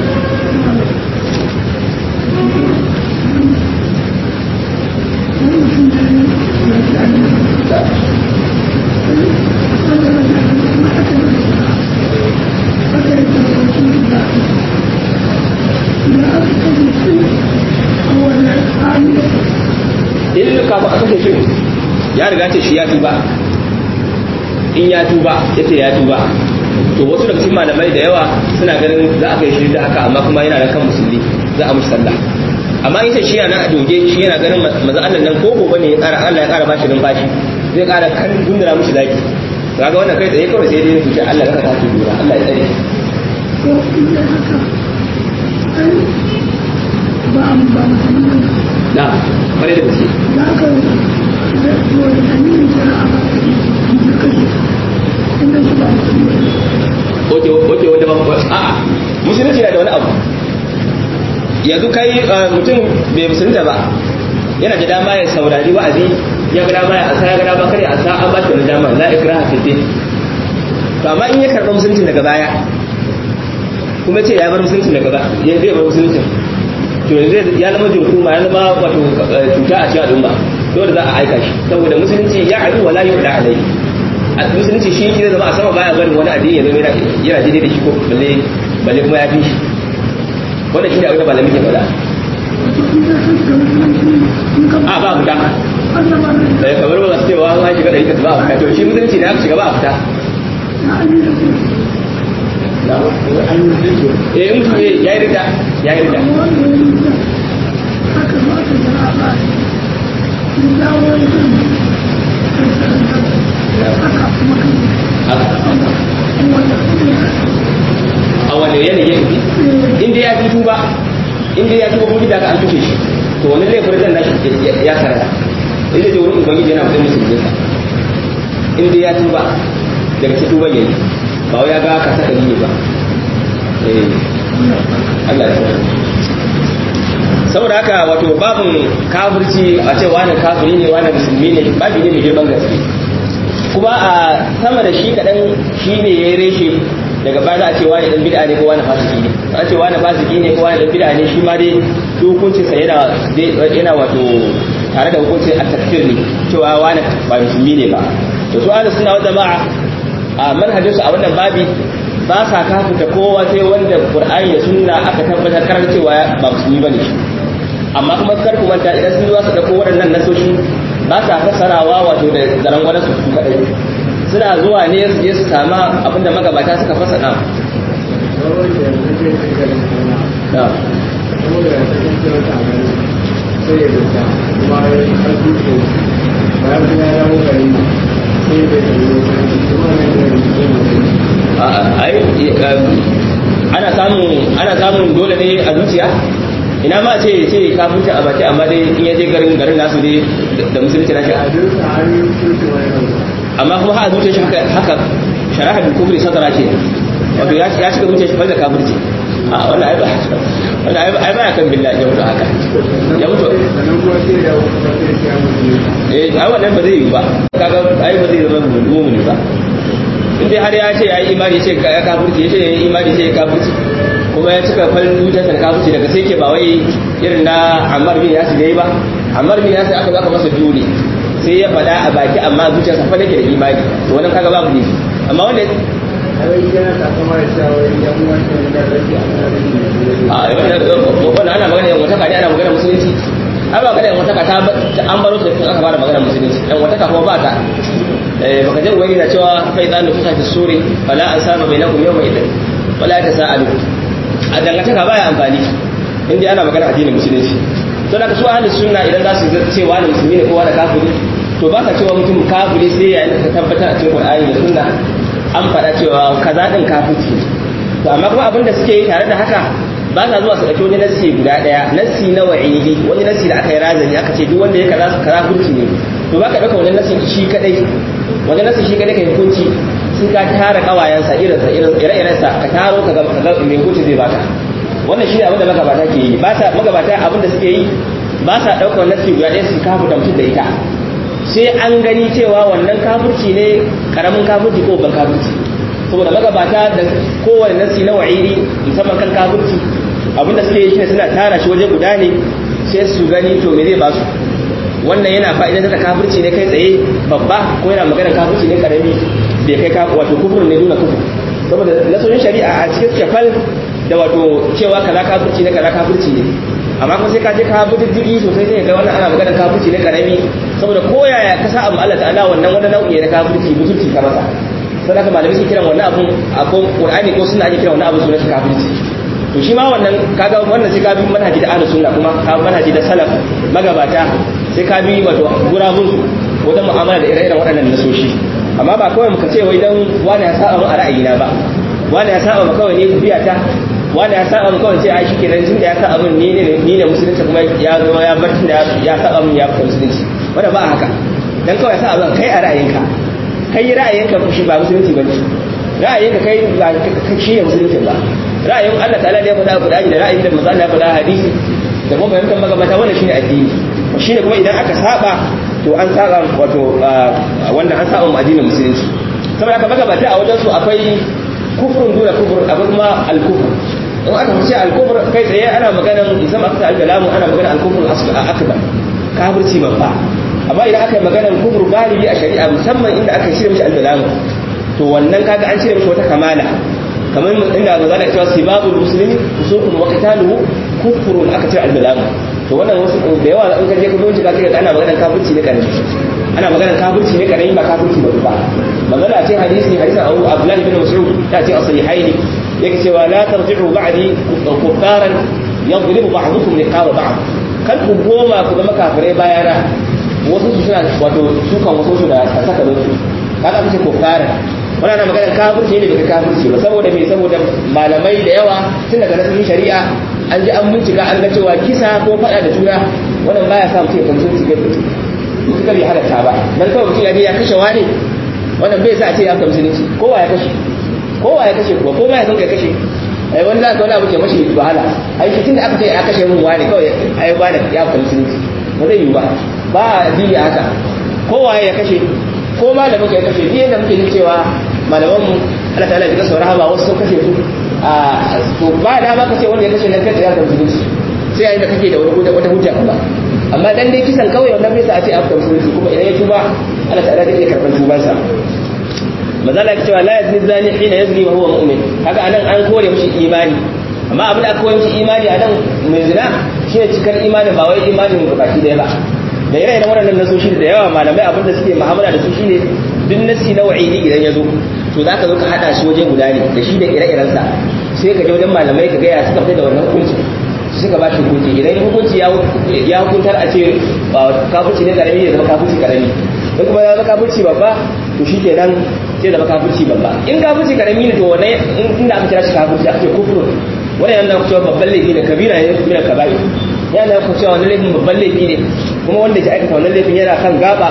in kafin a kashe shi ya riga ce shi ya tuba in ya tuba ya ce ya tuba to wasu daga cikin malamai da yawa suna ganin za a kai shi da haka amma kuma yana da kan musulmi za a mushi sallah amma in shi yana a doge shi yana ganin maza Allah nan ko gobe ne ya kara Allah ya kara bashi numfashi zai kara kan gundura mushi zaki kaga wannan kai tsaye kawai sai dai su ce Allah ya ta ki dura Allah ya tsare ba mu ba mu na bare da gaske za ka da wani hannun shari'a ba da kashe inda su ba oke oke wanda ba a'a musulunci na da wani abu yanzu kai mutum bai musulunta ba yana da dama ya saurari wa'azi ya ga dama ya asa ya ga dama kare asa an ba shi wani dama la ikraha fi din to amma in ya karɓa musulunci daga baya kuma ce ya bar musulunci daga baya ya zai bar musulunci to yanzu ya zama jirkuma ya zama wato cuta a cikin al'umma dole za a aika shi saboda musulunci ya adu wala yu'da alai musulunci shi zai zama a sama baya barin wani addini ya zama yana daidai da shi ko balle balle kuma ya fi shi wannan shi ne abin da malamin ke faɗa a ba fita da ya kamar ba su cewa an shiga da ita ba a fita to shi musulunci da aka shiga ba a fita eh in mutum ya yi rita ya yi rita a wanda yanayi ya fi inda ya fi tuba inda ya tuba kuma da ka an tushe shi to wani laifin zan nashi ya sarara inda da wurin ubangiji yana fitar musu jinsa inda ya tuba daga cikin tuban yayi ba wai ya ga ka saka ne ba eh Allah ya saboda haka wato babin kafirci a ce wani kafiri ne wani musulmi ne babu ne mai girman gaske kuma a sama da shi kaɗan shi ne ya yi reshe daga baya za a ce wani dan bid'a ne ko wani fasiki ne a ce wani fasiki ne ko wani dan bid'a ne shi ma dai hukuncin sa yana yana wato tare da hukuncin at-takfir ne cewa wani ba musulmi ne ba to su ahlus sunna wal jama'a a manhajin su a wannan babi ba sa kafinta kowa sai wanda qur'ani da sunna aka tabbatar karar cewa ba musulmi bane shi amma kuma kar ku manta idan sun zo su dauko waɗannan nasoshi ba sa fassarawa wato da zaran wani su kadai suna zuwa ne su je su sama abinda magabata suka fasa ɗan ana samun ana samun dole ne a zuciya ina ma ce ce kafinta a baki amma dai in yaje garin garin nasu dai da musulunci na shi amma kuma ha zuciya shi haka haka sharaha bil kufri sadara ce wato ya ya shiga zuciya shi bai da kafirci a wannan ai ba wannan ai ai ba kan billahi ya mutu haka ya mutu eh ai wannan ba zai yi ba kaga ai ba zai zama mu'mini ba in dai har ya ce ya yi imani ce ya kafirci ya ce ya yi imani ce ya kafirci kuma ya cika farin zuciyarsa da kafirci daga sai ke ba wai irin na Ammar bin Yasir yayi ba Ammar bin Yasir aka zaka masa dole sai ya faɗa a baki amma zuciyarsa fa take da imani to wannan kaga babu ne amma wanda a wannan ana magana yan wataka ne ana magana musulunci ai ba kada yan wataka ta an baro ta aka fara magana musulunci yan wataka kuma ba ta baka je wani na cewa fa idan nufusa fi suri fala an saba bainakum yawma idan wala ta sa'alu a dangantaka baya amfani in dai ana magana addinin musulunci to da su ahlus sunna idan za su ce wani musulmi ne ko wani kafiri to ba ka cewa mutum kafiri sai yayin da ka tabbatar a cikin Qur'ani da sunna an faɗa cewa kaza din kafirci to amma kuma abin da suke yi tare da haka ba sa zuwa su ɗauki wani nassi guda ɗaya nassi na wa'idi wani nassi da aka yi razani aka ce duk wanda ya kaza kaza hukunci ne to ba ka ɗauka wani nassi shi kadai wani nassi shi kadai ka yi hukunci sun ka tara kawayensa irinsa ire-irensa ka taro ka ga mai hukunci zai baka wannan shi ne abin da magabata ke yi ba sa magabata abin da suke yi ba sa ɗaukar nassi guda ɗaya su kafu da mutum da ita sai an gani cewa wannan kafirci ne karamin kafirci ko ban kafirci saboda magabata da kowane nasi na wa'iri musamman kan kafirci abinda suke yi shine suna tara shi waje guda ne sai su gani to me zai ba su wannan yana fa'idan da kafirci ne kai tsaye babba ko yana magana kafirci ne karami bai kai kafir wato kufur ne nuna kufur saboda nasoyin shari'a a cikin shafal da wato cewa kaza kafirci ne kaza kafirci ne amma kuma sai ka je ka bi diddigi sosai sai ga wannan ana magana kafirci ne karami saboda koyaya ka sa amma Allah ta'ala wannan wani nau'i na kafirci mutunci ka masa sai haka malamai suke kiran wannan abun a ko Qur'ani ko sunna ake kiran wannan abun sunan kafirci to shi ma wannan kaga wannan sai ka bi manhaji da ahlus sunna kuma ka manhaji da salaf magabata sai ka bi wato gurabun su wajen mu'amala da ire-iren waɗannan nasoshi amma ba kawai muka ce wai dan wani ya saba mu a ra'ayina ba wani ya saba mu kawai ne biya ta wani ya saba mu kawai ce ai shike nan tunda ya saba mun ni ne ni ne musulunci kuma ya zo ya bar tunda ya saba mun ya fita musulunci wanda ba haka dan kawai sa abin kai a ra'ayinka kai ra'ayinka shi ba musulunci bane ra'ayinka kai ba shi ne musulunci ba ra'ayin Allah ta'ala da ya faɗa Qur'ani da ra'ayin da manzo Allah ya faɗa hadisi da kuma fahimtar magabata wannan shine addini shine kuma idan aka saba to an saba wato wanda an saba mu addinin musulunci saboda haka magabata a wajen su akwai kufrun duna kufur akwai kuma al-kufr in aka fice al-kufr kai tsaye ana maganar musamman aka al-kalamu ana maganar al-kufr akbar kafirci babba amma idan aka yi maganar kufur galibi a shari'a musamman inda aka shirya mishi al-kalamu to wannan kaga an cire mishi wata kamala kamar inda ga zalika cewa sibabul muslimi kusukun wa qitaluhu kufrun aka ce al-kalamu to wannan wasu da yawa in ka je ka bincika kai ana maganar kafirci ne karami ana maganar kafirci ne karami ba kafirci ba magana ce hadisi hadisin Abu Abdullah ibn Mas'ud ta ce as-sahihaini yake cewa la tarji'u ba'di kuffaran yadribu ba'dukum liqaba ba'd kan ku goma ku zama kafirai bayana wasu su suna wato sukan wasu su da saka da su kaga kace kuffaran wannan magana kafirci ne daga kafirci ba saboda me saboda malamai da yawa tun daga nasarin shari'a an ji an bincika an ga cewa kisa ko faɗa da juna wannan baya sa mutum ya kamsu su gabe suka bai halatta ba dan kawai mutum ya je ya kashe wani wannan bai sa a ce ya kamsu ne kowa ya kashe kowa ya kashe kuwa ko ma ya san kai kashe ai wani za ka wani abu ke mashi wahala ai shi tunda aka ce ya kashe mun wani kawai ai wani ya kamsu ne ba zai yi ba ba a biya haka kowa ya kashe ko ma da muka kashe ni yadda muke jin cewa malaman mu Allah ta'ala ya kasa rahama wasu sun kashe su a to ba da ba ka ce wanda ya kashe nan kai ya da musulunci sai yayin da kake da wani wata hujja ba amma dan dai kisan kawai wannan bai sa a ce a fita musulunci kuma idan ya tuba Allah ta'ala zai iya karban tuban sa mazala ya cewa la yazni zani hina yazni wa huwa mu'min kaga anan an kore mishi imani amma abin da aka kore mishi imani anan mai zina shine cikar imani ba wai imanin baki daya ba da ire iren waɗannan nasoshi da yawa malamai abin da suke mu'amala da su shine duk nasi na wa'idi idan ya zo to za ka zo ka haɗa shi waje guda ne da shi da ire-irensa sai ka je wajen malamai ka gaya suka fita da wannan hukunci su suka ba shi hukunci idan hukunci ya hukuntar a ce kafirci ne karami ya zama kafirci karami in kuma ya zama kafirci babba to shi ke nan sai zama kafirci babba in kafirci karami ne to wannan inda aka kira shi kafirci aka ce kufur wannan yana cewa babban laifi ne kabira ne mina kaba'i yana cewa wannan laifin babban laifi ne kuma wanda ke aikata wannan laifin yana kan gaba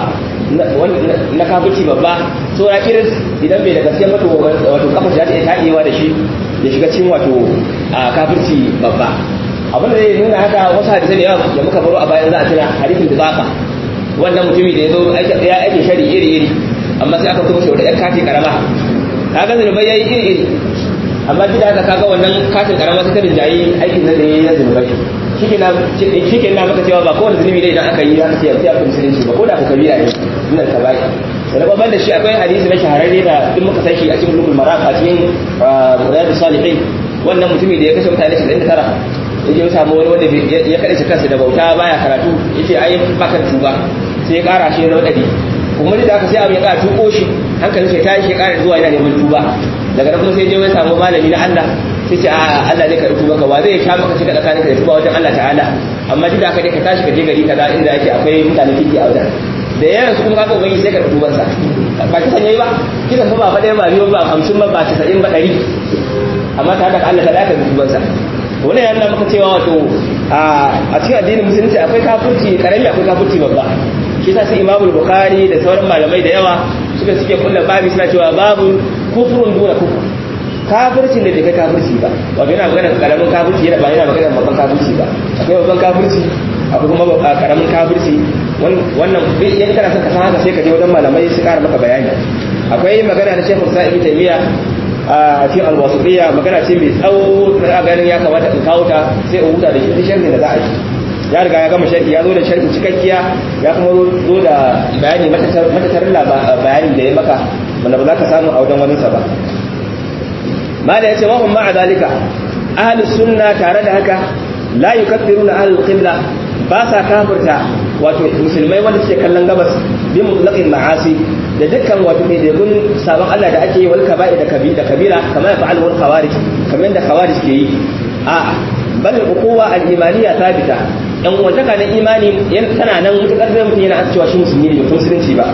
na kafirci babba saura kiris idan bai da gaskiya wato wato kafa shi za ta iya taɗewa da shi ya shiga cikin wato a kafirci babba abin da zai nuna haka wasu hadisai da yawa da muka baro a bayan za a tuna hadisin da zaka wannan mutumi da ya zo ya aikin shari iri iri amma sai aka kuma shi wata yan kati karama kaga zunubai yayi iri iri amma duk da haka kaga wannan katin karama sai ta rinjayi aikin nan da yayi na zunubai shi ke na maka cewa ba kowane zunubi ne idan aka yi aka ce ya fi musulunci ba ko da aka kabira ne nan ka bai sannan babban da shi akwai hadisi na shahararre da duk muka san shi a cikin lubul maraq a cikin riyadu salihin wannan mutumi da ya kashe mutane 99 yake ya samu wani wanda ya kaɗe kansa da bauta baya karatu yace ai baka tuba sai ya ƙara shi na wadadi kuma da aka sai abin ya ƙara tuko shi hankalin shi ya tashi ya ƙara zuwa yana neman tuba daga nan kuma sai je ya samu malami na Allah sai ce a Allah zai karɓi maka wa zai sha maka cika tsakanin ka da tuba wajen Allah ta'ala amma duk da haka dai ka tashi ka je gari kaza inda yake akwai mutane kike a wajen da yaran su kuma kaga ubangi sai ka karɓi tubansa ba kisan yayi ba kisan fa ba fa ɗaya ba biyu ba hamsin ba ba casa'in ba ɗari amma ta haka Allah ta'ala ka karɓi tubansa wannan ya nuna maka cewa wato a cikin addinin musulunci akwai kafirci karami akwai kafirci babba shi yasa sai Imam Bukhari da sauran malamai da yawa suka suke kulla babi suna cewa babu kufrun duna kufur kafirci da bai kai kafirci ba wato yana magana karamin kafirci yana ba yana magana babban kafirci ba akwai babban kafirci akwai kuma karamin kafirci wannan in kana son ka san haka sai ka je wajen malamai su kara maka bayani akwai magana da Sheikh Sa'id Taymiya a cikin alwasuriya magana ce mai tsawo da ganin ya kamata in kawo ta sai in huta da shi sharhi da za a yi ya riga ya gama sharhi ya zo da sharhi cikakkiya ya kuma zo da bayani matatarin bayanin da ya maka wanda ba za ka samu a wajen wani sa ba mala yace wa hum ma'a zalika ahlus sunna tare da haka la yukaffiruna ahlul qibla ba sa kafirta wato musulmai wanda suke kallon gabas bi mutlaqin ma'asi da dukkan wato mai degun sabon Allah da ake yi wal kaba'i da kabira kabira kamar ya fa'al wal khawarij kamar da khawarij ke yi a bal uquwa al imaniya thabita yan wanda na imani tana nan mutakar da mutum yana cewa shi musulmi ne mutum musulunci ba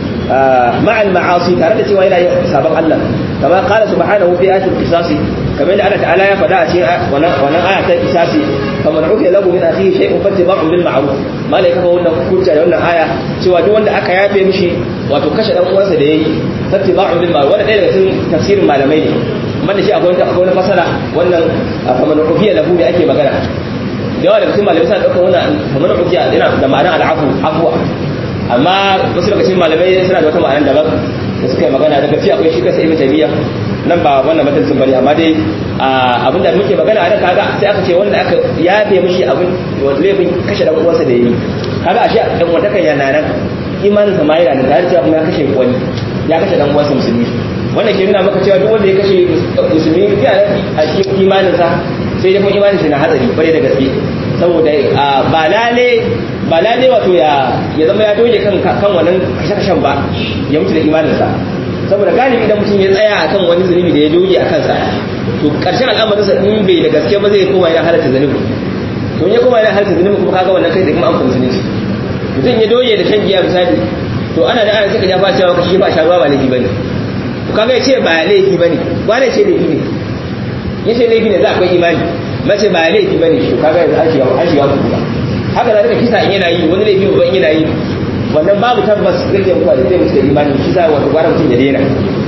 ma'al ma'asi tare da cewa yana yin sabon Allah kama qala subhanahu fi ayatil qisasi kamar da Allah ta'ala ya faɗa a cikin wannan aya ta qisasi faman ufiya lahu min akhihi shay'un fattiba'un bil ma'ruf malai kafa wannan hujja da wannan aya cewa duk wanda aka yafe mishi wato kashe dan uwansa da yayi fattiba'un bil ma'ruf wannan ɗaya daga cikin tafsirin malamai ne amma da shi akwai akwai wani fasara wannan faman ufiya lahu me ake magana da yawa daga cikin malamai suna ɗaukar wannan faman ufiya yana da ma'anar al'afu afwa amma wasu daga cikin malamai suna da wata ma'anar daban da suka yi magana daga ci akwai shi kasa ibn taymiya nan ba wannan matancin bane amma dai abin da muke magana a nan kaga sai aka ce wanda aka yafe mishi abin wanda laifin kashe dan uwansa da yayi kaga ashe dan wanda kan yana nan imanin sa ma yana da cewa kuma ya kashe wani ya kashe dan uwansa musulmi wannan ke nuna maka cewa duk wanda ya kashe musulmi ya a cikin imanin sa sai dai kuma imanin sa na hatsari bare da gaske saboda ba lale ba lale wato ya ya zama ya doge kan kan wannan kashe-kashen ba ya mutu da imaninsa saboda galibi idan mutum ya tsaya akan wani zunubi da ya doge a kansa to karshen al'amarinsa in bai da gaske ba zai koma yana halatta zunubi to in ya koma yana halatta zunubi kuma kaga wannan kai da kuma an kuma zunubi mutum ya doge da shan giya misali to ana da ana saka ya ba cewa kashi ba sha ruwa ba laifi bane to kaga ya ce ba laifi bane ba ne ce laifi ne ya ce laifi ne za akwai imani mace ba laifi bane to kaga yanzu an shiga an shiga kuma haka da kisa in yana yi wani laifi ba in yana yi wannan babu tabbas zai je mutuwa da zai mutu da imani shi sa wato gwara mutum ya daina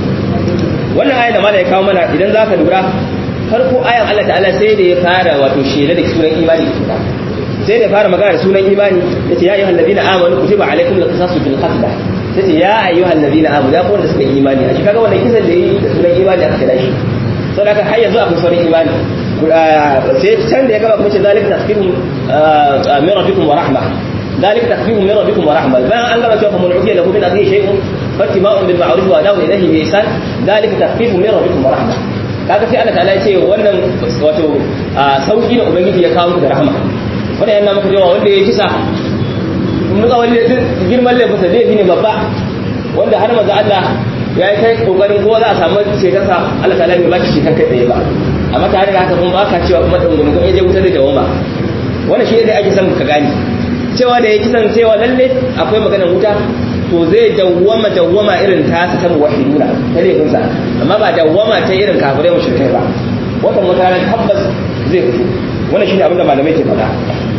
wannan ayan da mala ya kawo mana idan za ka lura farko ayan Allah ta'ala sai da ya fara wato shela da sunan imani da sai da ya fara magana da sunan imani ya ce ya ayyuhal ladina amanu kutiba alaikum al-qisasu bil qatl sai ce ya ayyuhal ladina amanu ya kuwa da suka imani a shi kaga wannan kisan da yi da sunan imani aka kira shi saboda haka har yanzu akwai sauran imani sai can da ya gaba kuma ce zalika tasfihum min rabbikum wa rahma ذلك تخفيف من ربكم ورحمة ما أن الله فمن عفي له من أخيه شيء فاتباع بالمعروف وأداء إليه بإحسان ذلك تخفيف من ربكم ورحمة kaga sai Allah ta'ala ya ce wannan wato sauki da ubangiji ya kawo da rahama wannan yana maka cewa wanda ya kisa mun ga wani girman laifin sa laifi ne babba wanda har manzo Allah ya yi kai kokarin ko za a samu ceton sa Allah ta'ala bai baki ceton kai tsaye ba amma tare da haka kuma ba ka cewa kuma dungun ya je wuta da dawama wannan shi ne ake son ka gane cewa da ya kisan cewa lalle akwai maganar wuta to zai dawwama dawwama irin ta ta muwahhiduna ta laifinsa amma ba dawwama ta irin kafirai mushrikai ba wata mutane tabbas zai fito wannan shine abin da malamai ke faɗa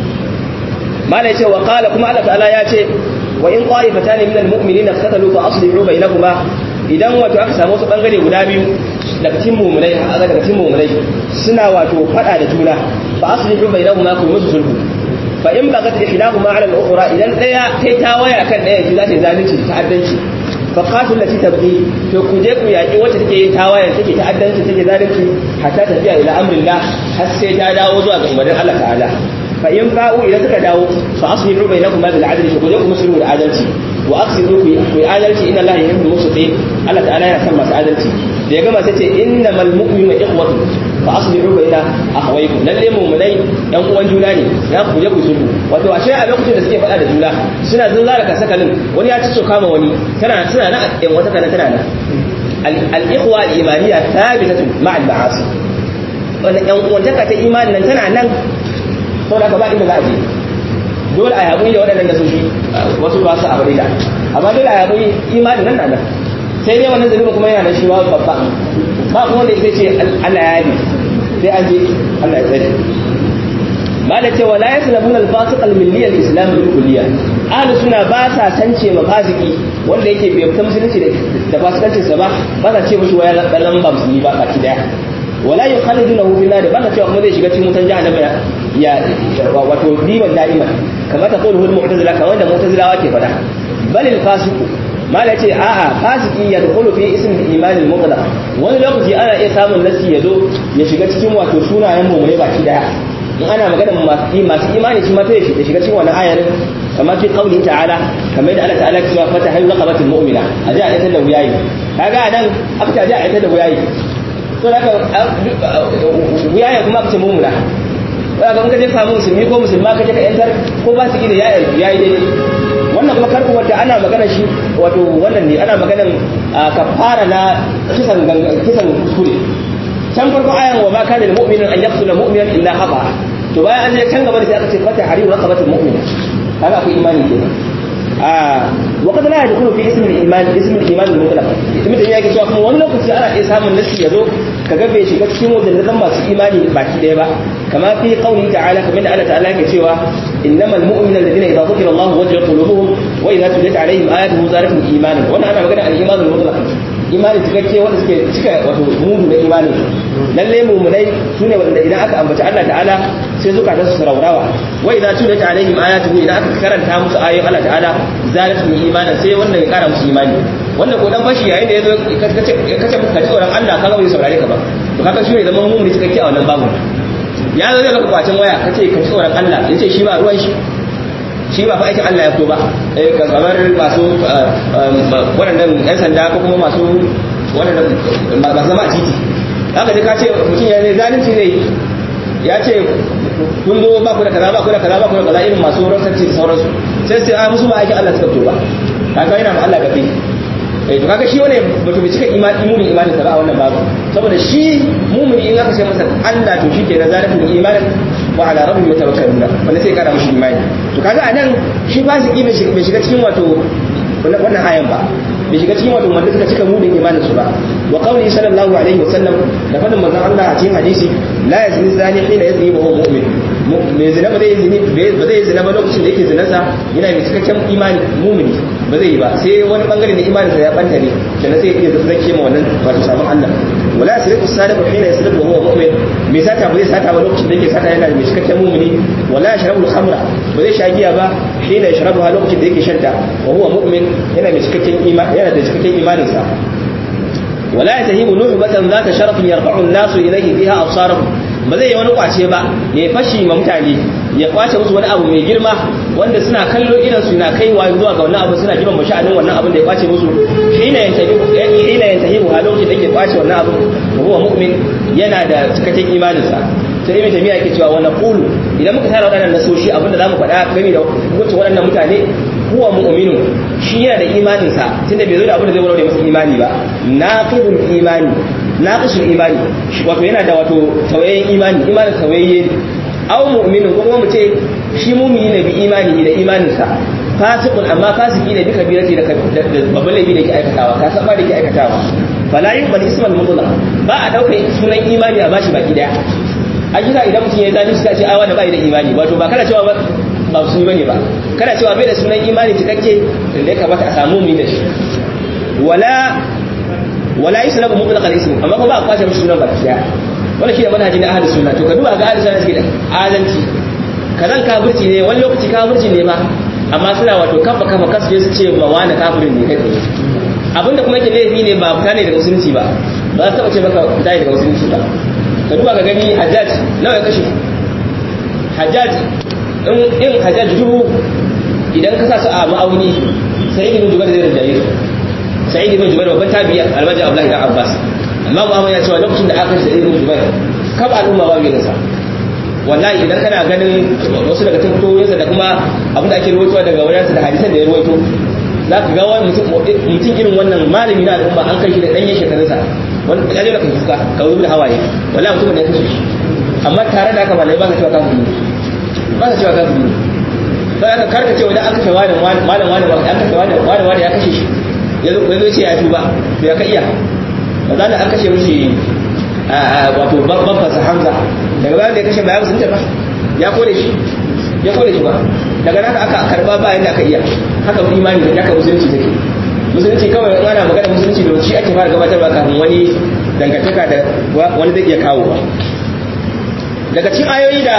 malai ce wa qala kuma Allah ta'ala ya ce wa in qa'ifatan min almu'minina qatalu fa aslihu bainahuma idan wato aka samu wasu bangare guda biyu daga cikin mu'minai daga cikin mu'minai suna wato fada da juna fa aslihu bainahuma ku musu sulhu fa in bagat ihdahuma ala al-ukhra idan daya kai ta waya kan daya ji za ta zalunci ta addanci fa qatil lati tabqi to ku je ku yaki wacce take yin tawayen take ta addanci take zalunci hatta tafiya ila amrillah har sai ta dawo zuwa ga umarnin Allah ta'ala fa in fa'u idan suka dawo fa aslihu bainakuma bil adli ku je ku musulmu da adalci wa aqsidu ku adalci inna Allah yuhibbul muqsitin Allah ta'ala yana son masu adalci da ya gama sai ce innamal mu'minuna ikhwatu fa aslihu baina akhawaykum lalle mu'minai yan uwan juna ne ya ku je ku sulhu wato ashe a lokacin da suke faɗa da juna suna zunzara ka sakalin wani ya ci kama wani tana suna nan yan wata kana tana nan al-ikhwa al-imaniyya thabitatun ma'a al-ma'asi wannan yan uwantaka ta imanin nan tana nan saboda ka ba inda za a je dole a yabu da waɗannan da su shi wasu ba su abu da amma dole a yabu imanin nan nan sai dai wannan zalimi kuma yana nan shi ma babba ba kuma wanda ya ce Allah ya yi sai an je Allah ya tsare ba da cewa la yaslabuna al-fasiq al-milli al-islam al-kulliya ahlus sunna ba sa tance ma fasiki wanda yake bai fita musulunci da fasikancin sa ba ba sa ce mushi waya dan ba musulmi ba baki daya wala yukhallidunahu fi nar ba sa cewa kuma zai shiga cikin wutan jahannama ya wato diban da'iman kamar ta qulu al-mu'tazila kamar da mu'tazilawa ke fada bal al-fasiqu mala ce a'a fasiki ya dukulu fi ism al-iman al-mutlaq wani lokaci ana iya samun nasi ya zo ya shiga cikin wato sunayen mu ne baki daya in ana magana masu imani shi mata ya shiga cikin wani ayar kamar fi qawli ta'ala kamar yadda Allah ta'ala ya cewa fata hayyu raqabatul mu'mina a ji a ita da wuyayi kaga anan aka ta ji a ita da wuyayi to haka wuyayi kuma aka ce mu'mina kaga in ka je samu musulmi ko musulma ka je ka yantar ko ba su gida yayi yayi daidai wannan kuma karku wata ana magana shi wato wannan ne ana maganan kafara na kisan kisan kuskure can farko ayan wa ma kana lil mu'minin an yaqtula mu'minan illa khata to bayan an je can gaba da sai aka ce fata hariru raqabatul mu'min kaga akwai imani kenan a wa qad la yadkhulu fi ismi al-iman ismi al-iman al-mutlaq ismi da yake cewa kuma wani lokaci ana iya samun nasi yazo kaga bai shiga cikin wajen masu imani baki daya ba kama fi qawli ta'ala kamar da Allah ta'ala yake cewa innamal mu'minuna alladhina idza dhukira Allah wajilat qulubuhum wa idza tuliyat alaihim ayatuhu zadatuhum imanan wannan ana magana al-iman al-mutlaq imani cikakke wanda suke cika wato mudu na imani lalle mumunai sune wanda idan aka ambaci Allah ta'ala sai zukatan su raurawa wa idza tuliyat alaihim ayatuhu idan aka karanta musu ayoyin Allah ta'ala zadatuhum imanan sai wannan ya kara musu imani wanda ko dan bashi yayin da yazo kace kace ka tsoron Allah kaga bai saurare ka ba to kaga shi ne zaman mumuni cikakke a wannan babu ya zo zai maka kwacin waya kace ka tsoron Allah yace shi ba ruwan shi shi ba fa aikin Allah ya fito ba eh kamar masu waɗannan yan sanda ko kuma masu waɗannan masu zama a titi haka dai ka ce mutum ya ne zalunci ne ya ce kun zo ba ku da kaza ba ku da kaza ba ku da kaza irin masu rasanci da sauransu sai sai a musu ba aikin Allah suka fito ba kaga yana ma Allah gabe eh to kaga shi wane bato bai cika imani imunin imanin sa ba a wannan babu saboda shi mumuni in aka ce masa Allah to shike da zalimin imanin wa ala rabbihim yatawakkaluna wanda sai kara mishi imani to kaga anan shi fasiki bai shiga cikin wato wannan ayan ba bai shiga cikin wato wanda suka cika mudin imanin su ba wa qawli sallallahu alaihi wasallam da fadin manzon Allah a cikin hadisi la yazni zani hina yazni wa huwa mu'min mai zina ba zai zini ba zai zina ba lokacin da yake zinarsa yana mai cikakken imani mumini ba zai yi ba sai wani bangare na imaninsa ya banta ne sannan sai ya zake ma wannan wato sabon Allah wala yasriqu sadiqu hina yasriqu wa huwa mu'min mai sata ba zai sata ba lokacin da yake sata yana mai cikakken mumini wala yashrabu al-khamra ba zai sha giya ba hina yashrabuha lokacin da yake shanta wa huwa mu'min yana mai cikakken imani yana da cikakken imaninsa ولا يتهيب نعبة ذات شرف يرفع الناس إليه فيها أبصارهم ba zai yi wani kwace ba ya fashi ma mutane ya kwace musu wani abu mai girma wanda suna kallo idan su na kaiwa zuwa ga wannan abu suna girma sha'anin wannan abin da ya kwace musu hina yantahi hina yantahi ha lokacin da yake kwace wannan abu huwa mu'min yana da cikakken imanin sa sai ibn tamiya yake cewa wannan qulu idan muka tara waɗannan nasoshi abin da zamu faɗa game da hukuncin waɗannan mutane huwa mu'minu shi yana da imanin sa tunda bai zo da abin da zai warware masa imani ba naqidul imani naqisul imani wato yana da wato tawayen imani imanin tawayye aw mu'minin ko kuma mu ce shi mu'mini ne bi imani da imanin sa fasiqun amma fasiki ne bi kabirati da babban laifi da yake aikatawa ka san ba da yake aikatawa fala yuqbal ismal mutlaq ba a dauka sunan imani a bashi baki daya a kisa idan mutum ya zalunci sai ce ai wanda bai da imani wato ba kana cewa ba ba su bane ba kana cewa bai da sunan imani cikakke da ya kamata a samu mu da shi wala wala islamu mutlaq al-ism amma kuma ba a kwace mishi sunan baki daya wannan shine manhaji na ahlus sunna to ka duba ga ahlus sunna suke da adalci kazan kafirci ne wani lokaci kafirci ne ma amma suna wato kafa kafa kasu su ce ba wani kafirin ne kai abinda kuma yake laifi ne ba fita ne daga musulunci ba ba su taba ce maka fita ne daga musulunci ba ka duba ga gani hajjaj nawa ya kashe hajjaj in hajjaj dubu idan ka sa su a ma'auni sai ibn jubair zai rinjaye su sa'id ibn jubair babban tabi'i almaji abdullahi dan abbas amma muhammad ya cewa lokacin da aka sa'id ibn jubair kab al'umma ba bai sa wallahi idan kana ganin wasu daga tabbatoyinsa da kuma abin da ake ruwaitowa daga wajensa da hadisan da ya ruwaito za ka ga wani mutum irin wannan malami na al'umma an kai shi da ɗanyen shekarunsa wani ya jira kan fuska ka zubi da hawaye wala mutum da ya kashe shi amma tare da haka malai ba ka cewa kafin ba ka cewa kafin sai aka karka cewa idan an kashe wani malam wani an kashe wani wani wani ya kashe shi ya zo ya ce ya tuba to ya ka iya ba za an kashe mishi wato babban sa Hamza daga bayan da ya kashe bayan sun ba ya kore shi ya kore shi ba daga nan aka karba ba yadda aka iya haka imani da haka musulunci take musulunci kawai in ana magana musulunci da shi ake fara gabatarwa kafin wani dangantaka da wani zai iya kawo ba daga cikin ayoyi da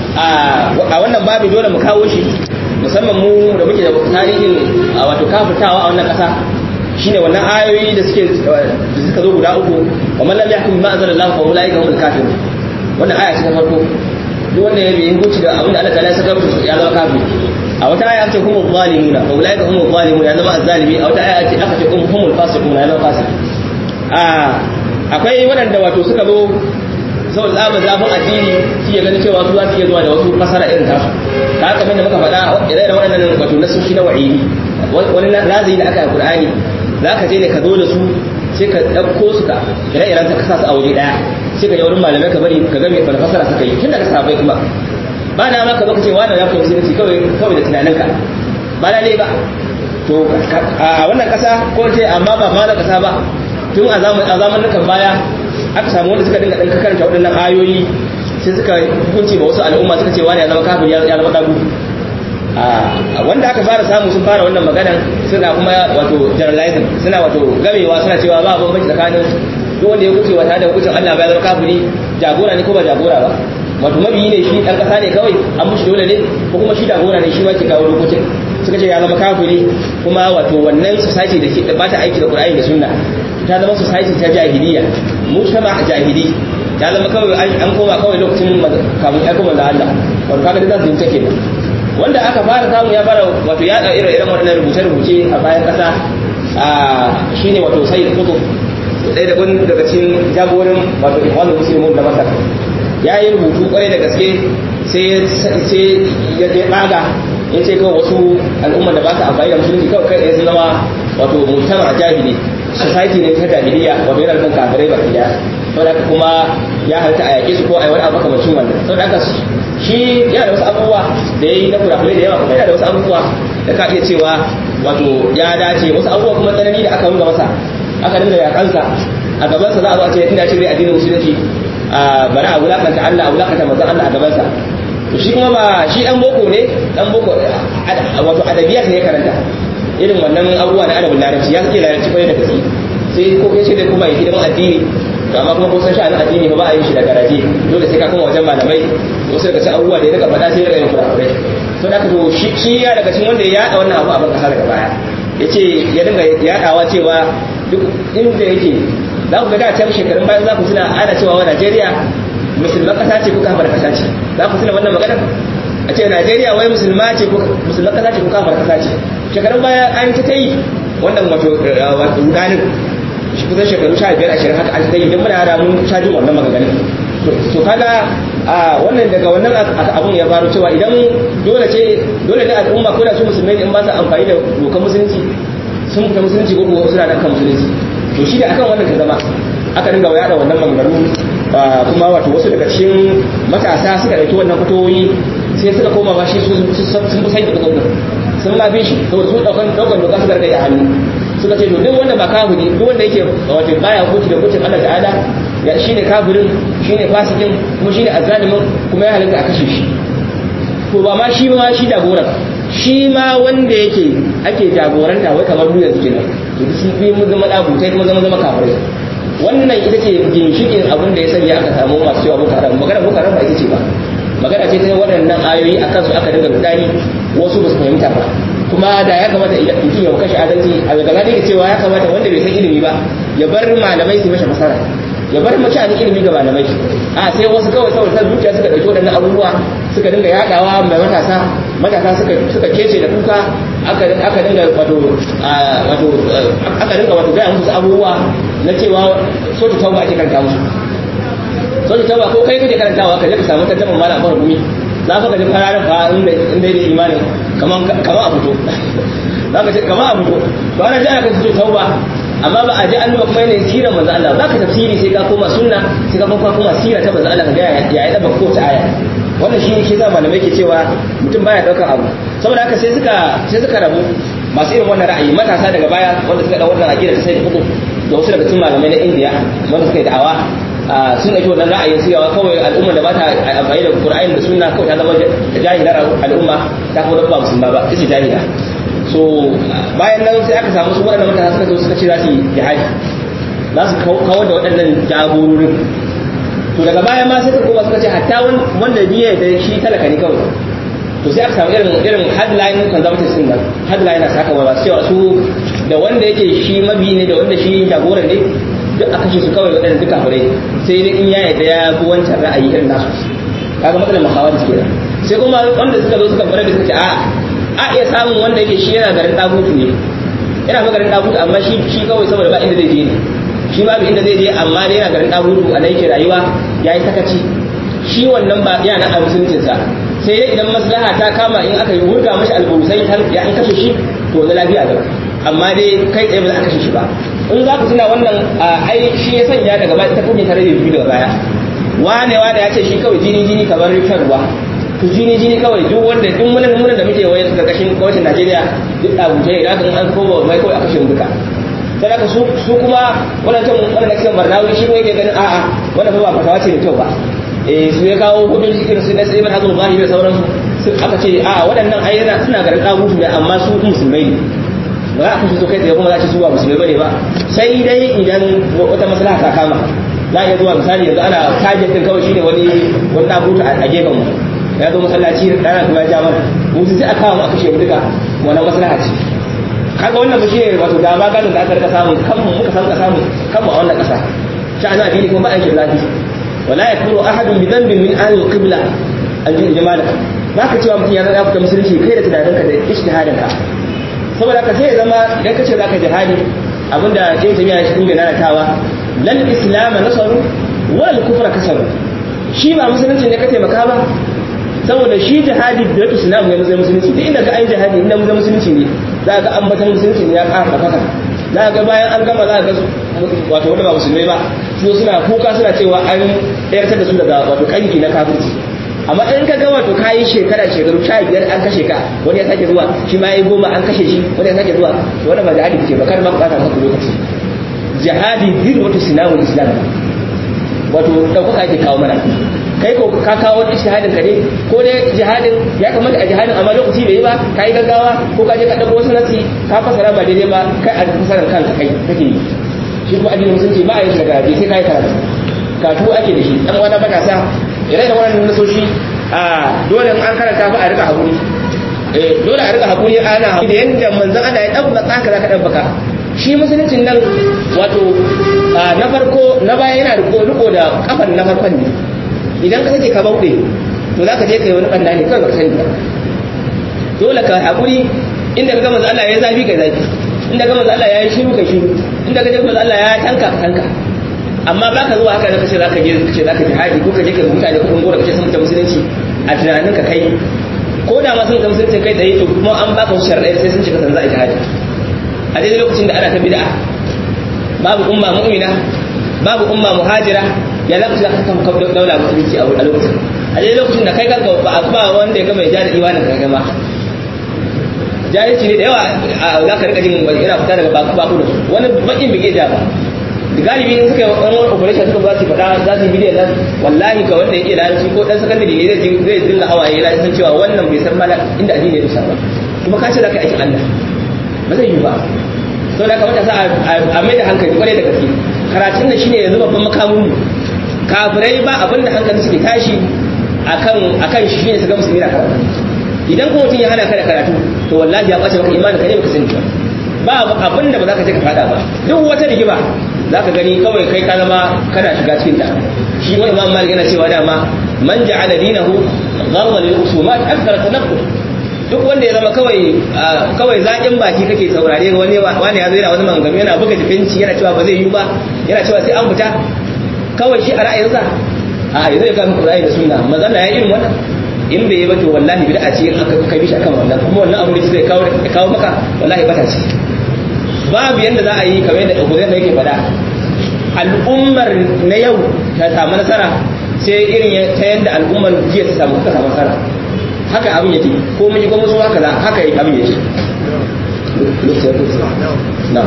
a wannan babu dole mu kawo shi musamman mu da muke da tarihin wato kafirtawa a wannan kasa shine wannan ayoyi da suke da suka zo guda uku wa man lam yahkum bima anzalallahu fa ulaika humul kafirun wannan aya ce ta farko duk wanda ya yi hukunci da abin da Allah ta'ala ya saka musu ya zama kafiri a wata aya ce humul zalimuna fa ulaika humul zalimun ya zama azzalimi a wata aya ce aka ce humul fasiquna ya zama fasik a akwai waɗanda wato suka zo saboda tsabar zafin addini shi ya gani cewa su za su iya zuwa da wasu fasara irin tasu ta haka da muka faɗa irin waɗannan wato nasoshi na wa'idi wani lazayi da aka yi qur'ani za ka je ne ka zo da su sai ka ɗauko su ka ire-iren ka kasa su a waje ɗaya sai ka je wurin malamai ka bari ka ga mai wani fasara suka yi tun daga sahabbai kuma ba na ma ka zo ka ce wani ya fi musulunci kawai kawai da tunaninka ba na ne ba to a wannan ƙasa ko ce amma ba ma na ƙasa ba tun a zamanin baya aka samu wanda suka dinga ɗan karanta waɗannan ayoyi sai suka hukunci ba wasu al'umma suka ce wani ya zama kafin ya zama ɗagu wanda aka fara samu sun fara wannan maganan suna kuma wato generalizing suna wato gamewa suna cewa ba bambanci tsakanin duk wanda ya kuce wa tare da hukuncin Allah ba ya zama kafiri jagora ne ko ba jagora ba wato mabiyi ne shi ɗan ƙasa ne kawai an mushi dole ne ko kuma shi jagora ne shi ma ke kawo lokacin suka ce ya zama kafiri kuma wato wannan society da ke ba ta aiki da Qur'ani da Sunna ta zama society ta jahiliya mujtama jahili ta zama kawai an koma kawai lokacin kafin ya kuma da Allah wato kaga da za su take ba wanda aka fara samu ya fara wato ya da irin irin waɗannan rubuce-rubuce a bayan ƙasa shine wato sai da kutu ɗaya da wani daga cikin jagorin wato ikhwanul muslimun da masar ya yi rubutu kwarai da gaske sai ya je ɓaga ya ce kawai wasu al'ummar da ba ta amfani da musulunci kawai kai sun zama wato mutama jahili society ne ta jahiliya wato yana nufin kafirai baki daya saboda haka kuma ya halitta a yaƙe su ko a yi wani abu kamacin wannan saboda haka shi yana da wasu abubuwa da ya yi na kurakurai da yawa kuma yana da wasu abubuwa da ka iya cewa wato ya dace wasu abubuwa kuma tsanani da aka nuna masa aka dinga yakansa a gabansa za a zo a ce inda ce zai addinin musulunci a bari a wulakanta Allah a wulakanta manzon Allah a gabansa to shi kuma ba shi dan boko ne dan boko wato adabiyat ne karanta irin wannan abubuwa na adabin larabci ya suke larabci kwarai da gaske sai ko kai da kuma ya hidiman addini to amma kuma kusan sha'anin addini ba ba a yin shi da garaje dole sai ka kuma wajen malamai wasu daga cikin abubuwa da ya daga faɗa sai daga yin kurakurai to da to shi ya daga cikin wanda ya yaɗa wannan abu a ban kasa daga baya ya ce ya dinga yaɗawa cewa duk inda yake za ku ga da can shekarun bayan za ku tuna ana cewa wa Najeriya musulman kasa ce ko kafar kasa ce za ku tuna wannan magana a ce Najeriya wai musulma ce ko musulman kasa ce ko kafar kasa ce shekarun baya an ta yi wannan wato rudanin shi kusan shekaru sha biyar ashirin haka an ta yi don muna yara mun sha jin wannan maganganun to kaga a wannan daga wannan abun ya faru cewa idan dole ce dole ne al'umma ko da su musulmai ne in ba su amfani da dokar musulunci sun fita musulunci ko kuwa suna nan kan musulunci to shi da akan wannan ta zama aka dinga yada wannan maganganu kuma wato wasu daga cikin matasa suka dauki wannan fatoyi sai suka koma ma shi sun fi sai da kudin sun ma fi shi saboda sun daukan daukan doka suka rage a hannu suka ce to duk wanda ba kafiri duk wanda yake wato baya hukunci da hukuncin Allah ta'ala ya shine kafirin shine fasikin kuma shine azzalimin kuma ya halitta a kashe shi to ba ma shi ma shi jagoran shi ma wanda yake ake jagoranta wai kamar duniya suke nan to sun fi mu zama dabutai kuma zama zama kafirai wannan ita ce ginshikin abin da ya sanya aka samu masu cewa boko haram magana boko haram ba ita ce ba magana ce ta waɗannan ayoyi a kansu aka dinga rudani wasu ba su fahimta ba kuma da ya kamata mutum ya kashe adalci a daga ne cewa ya kamata wanda bai san ilimi ba ya bar malamai su mashi masara ya bar mutane ilimi ga malamai a sai wasu kawai saboda san zuciya suka dauki waɗannan abubuwa suka dinga yadawa mai matasa matasa suka suka kece da kuka aka aka dinga wato wato aka dinga wato ga musu abubuwa na cewa so ta tauba ake karanta musu so ta tauba ko kai kake karantawa ka je ka samu tarjaman malam Abu Rumi za ka ga jin kararin fa inda inda da imanin kaman kaman a fito za ka ce kaman a fito to ana ji ana ka fito tauba amma ba a ji an kuma yanayin sirar manzo Allah za ka tafsiri sai ka koma sunna sai ka koma koma sira ta manzo Allah ka ga ya yi daba ko ta aya wannan shi ne shi zama malamai ke cewa mutum baya daukar abu saboda haka sai suka sai suka rabu masu irin wannan ra'ayi matasa daga baya wanda suka dau wannan aqida ta sai da hukum da wasu daga cikin malamai na India wanda suka yi da'awa sun ɗauki wannan ra'ayin su yawa kawai al'umma da ba ta amfani da Qur'ani da sunna kawai ta zama jahilar al'umma ta kuma ba musulma ba ita jahila so bayan nan sai aka samu su waɗannan mutane suka zo suka ce za su yi jihadi za su kawar da waɗannan jagororin to daga baya ma sai kuma suka ce hatta wanda biye da shi talaka ne kawai to sai aka samu irin irin headline conservatives din nan headline na saka ba cewa su da wanda yake shi mabi ne da wanda shi jagoran ne duk a kashe su kawai waɗanda duka fure sai dai in ya yarda ya bi wancan ra'ayi irin nasu kaga matsalar muhawar ke nan sai kuma wanda suka zo suka fara da suka ce a a iya samun wanda yake shi yana garin dagutu ne yana ma garin dagutu amma shi shi kawai saboda ba inda zai je ne shi babu inda zai je amma dai yana garin dagutu a nan yake rayuwa yayi sakaci shi wannan ba yana a musuluncinsa sai dai idan maslaha ta kama in aka yi hurga mashi albusai har ya an kashe shi to na lafiya da amma dai kai tsaye ba za a kashe shi ba in za ku tuna wannan ai shi ya sanya daga baya ta kunye tare da biyu daga baya wane wane ya ce shi kawai jini jini kamar rikar ruwa to jini jini kawai duk wanda duk munan munan da muke waye karkashin gwamnatin Najeriya duk abuja idan an an koma mai kawai a kashe duka sai aka su su kuma wannan can wannan cikin Barnawi shi ne yake ganin a'a wannan ba fatawa ce da kyau ba eh su ya kawo hudun irin su na sai man hazul zahiri da sauransu aka ce a waɗannan ayyana suna garin kabutu ne amma su musulmai ne ba za a kashe su kai tsaye kuma za a ce su ba musulmai bane ba sai dai idan wata maslaha ta kama za a iya zuwa misali yanzu ana target din kawai shine wani wani dabutu a gefen mu ya zo masallaci rana kuma ya ja mana mu sai a kawo mu a kashe mu duka wannan maslaha ce kaga wannan ba shine wato dama ganin da aka rika samu kanmu muka san ka samu kanmu a wannan kasa sha'anin addini kuma ba aikin zafi wala yakunu ahadun bi dhanbin min ahli al-qibla an jamala baka cewa mutum ya zama fita musulunci kai da tunaninka da ijtihadin ka saboda ka sai ya zama idan ka ce zaka jihadi abinda jin jami'a shi kuma nanatawa lal islam nasaru wal kufra kasaru shi ba musulunci ne ka taimaka ba saboda shi jihadi da yake islam ne musulunci musulunci duk inda ka ai jihadi inda musulunci ne za ka ambatan musulunci ne ya ƙara faka za ga bayan an gama za ga wato wanda ba musulmai ba su suna kuka suna cewa an yartar da su daga wato kanki na kafirci amma in ka ga wato kayi shekara shekaru sha biyar an kashe ka wani ya sake zuwa shi ma ya goma an kashe shi wani ya sake zuwa wani ba jihadi ce ba kar ma bukata maka lokaci jihadi din wato sinawul islam wato ɗaukaka ake kawo mana kai ko ka kawo wani shahadin ka ne ko dai jihadin ya kamata a jihadin amma lokaci bai yi ba ka yi gaggawa ko ka je ka ɗauko wasu nasi ka fasara ba daidai ba kai a fasarar kanka kai kake yi shi kuma addinin musulunci ba a yi daga sai ka yi karatu karatu ake da shi ɗan wani matasa ire da wannan nasoshi a dole an karanta fa a rika hakuri dole a rika hakuri ana hakuri da yanda manzon Allah ya dabba tsaka zaka dabbaka shi musuluncin nan wato na farko na baya yana riko riko da kafan na farkon ne idan ka sake ka bauɗe to zaka je kai wani banda ne kawai baka sani ba dole ka hakuri inda ka ga manzon Allah ya zafi kai zafi inda ka manzon Allah ya yi shiru kai shiru inda ka ga manzon Allah ya tanka ka tanka amma ba ka zuwa haka da kace za ka je kace za ka jihadi ko ka je ka mutane kudin gora kace sun ta musulunci a tunanin ka kai ko da ma sun ta musulunci kai tsaye to kuma an baka wasu sharadai sai sun cika san za a jihadi a daidai lokacin da ana ta bid'a babu umma mu'mina babu umma muhajira ya za ku za ka kan kafa daula musulunci a lokacin a daidai lokacin da kai kanka ba ba wanda ya ga mai jari imanin ka gama jahilci ne da yawa za ka rika jin yana fita daga baku baku da su wani bakin bige ja ba galibi in suka yi wani operation suka ba su faɗa za su yi bidiyon nan wallahi ga wanda ya iya larabci ko ɗan sakandare ne zai zai dinga hawaye yana san cewa wannan bai san mala inda addini ya dusa ba kuma ka ce za ka aikin Allah ba zai yi ba to da kamata sa a mai da hankali kwarai da gaske karatun nan shine yanzu babban makamun mu kafirai ba abin da hankali suke tashi akan akan shi shine su ga musulmi na karatu idan kuma mutum ya hana ka da karatu to wallahi ya ɓace maka imanin ka ne baka sani ba ba abin da ba za ka je ka fada ba duk wata rigima za ka gani kawai kai ka zama kana shiga cikin ta shi wani imam malik yana cewa dama man ja'ala dinahu gharwa lil usumat akthar tanaqqud duk wanda ya zama kawai kawai zakin baki kake saurare wani wani ya zo yana wani mangami yana buga jifinci yana cewa ba zai yi ba yana cewa sai an fita kawai shi a ra'ayinsa a yanzu ya kama Qur'ani da sunna manzon ya irin wannan in bai yi ba to wallahi bid'a ce aka kai shi akan wannan kuma wannan abu da zai kawo kawo maka wallahi bata ce babu yanda za a yi kamar yadda Hudayfa yake faɗa al'ummar na yau ta samu nasara sai irin ta yanda al'ummar jiya ta samu ta samu nasara haka abin yake ko mun yi ko musu haka za haka yake abin yake na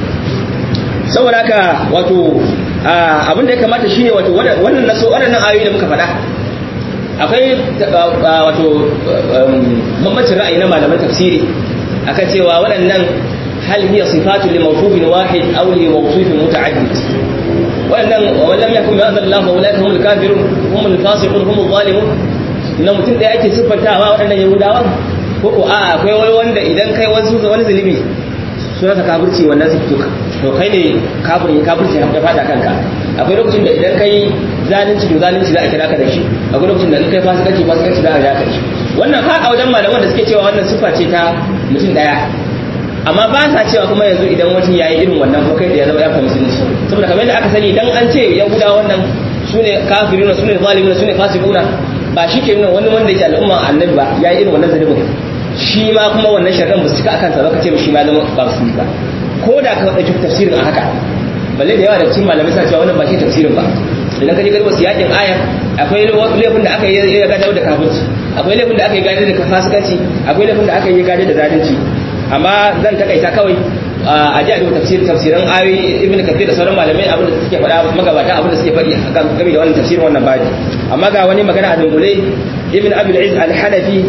saboda haka wato abin da ya kamata shine wato wannan naso waɗannan ayoyi da muka faɗa akwai wato bambancin ra'ayi na malaman tafsiri akan cewa waɗannan hal hiya sifatu li mawsufin wahid aw li mawsufin muta'addid waɗannan wa lam yakun ya'zal Allah fa ulaika humul kafirun humul fasiqun humul zalimun na mutum da ake siffantawa waɗannan yahudawa ko ko a akwai wani wanda idan kai wasu wani zunubi suna ta kafirci wannan su fito to kai ne kafirin kafirci ya fada kanka akwai lokacin da idan kai zalunci to zalunci za a kira ka da shi akwai lokacin da in kai fasikanci fasikanci za a kira ka da shi wannan har a wajen malaman da suke cewa wannan sifa ce ta mutum daya amma ba sa cewa kuma yanzu idan mutum ya yi irin wannan ko kai da ya zama ya fa musulunci saboda kamar yadda aka sani idan an ce yahudawa wannan su ne kafiruna su ne zalimuna su ne fasikuna ba shi ke nuna wani wanda yake al'umma annabi ba ya yi irin wannan zalibin shi ma kuma wannan sharran ba su cika akan sa ba ka ce shi ma zama ba su ba ko da ka ɗauki tafsirin a haka balle da yawa da cikin malamai sa cewa wannan ba shi tafsirin ba idan ka je garba su yakin aya akwai laifin da aka yi ya gadar da kafirci akwai laifin da aka yi gadar da fasikanci akwai laifin da aka yi gadar da zalunci amma zan takaita kawai a ji a duba tafsir tafsiran ayoyi ibn kathir da sauran malamai abin da suke faɗa magabata abin da suke faɗi game da wannan tafsirin wannan baji amma ga wani magana a dungule ibn abul iz al-hanafi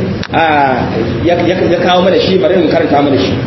ya kawo mana shi bari mu karanta mana shi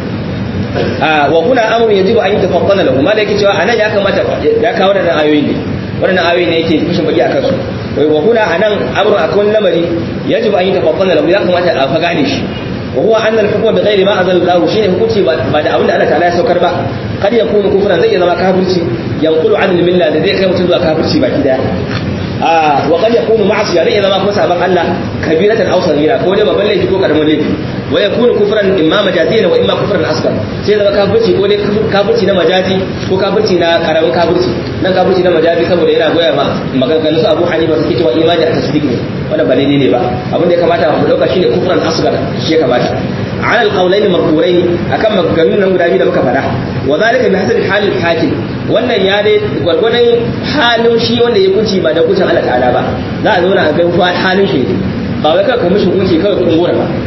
wa kuna amru yajibu an yatafaddala lahu ma da yake cewa anan ya kamata ya kawo da ayoyi ne wannan ayoyi ne yake kushin baki akan su wa kuna anan amru akon lamari yajibu an yatafaddala lahu ya kamata a fa gane shi wa huwa anna al-hukma bi ghairi ma anzala Allah shine hukunci ba da abinda Allah ta'ala ya saukar ba kad yakunu kufran zai zama kafirci yanqulu an al-milla da zai kai mutum zuwa kafirci baki daya wa kad yakunu ma'asiya zai zama kuma saban Allah kabiratan aw saghira ko dai babban laifi ko karamin laifi wa yakunu kufran imma majaziyan wa imma kufran asghar sai zama kafirci ko dai kafirci na majazi ko kafirci na karamin kafirci nan kafirci na majazi saboda yana goya ma maganganun su Abu Hanifa suke cewa imani a tasdiq ne wannan ba daidai ne ba abin da ya kamata mu dauka shine kufran asghar shi ya kamata على القولين مقبورين akan maganganun nan guda biyu da muka fada wa zalika bi hasabi halil hakim wannan ya dai gwargwadon halin shi wanda ya kuci ba da kucin Allah ta'ala ba za a zauna a ga halin shi ba wai kawai kamishin kuci kawai kudin gora ba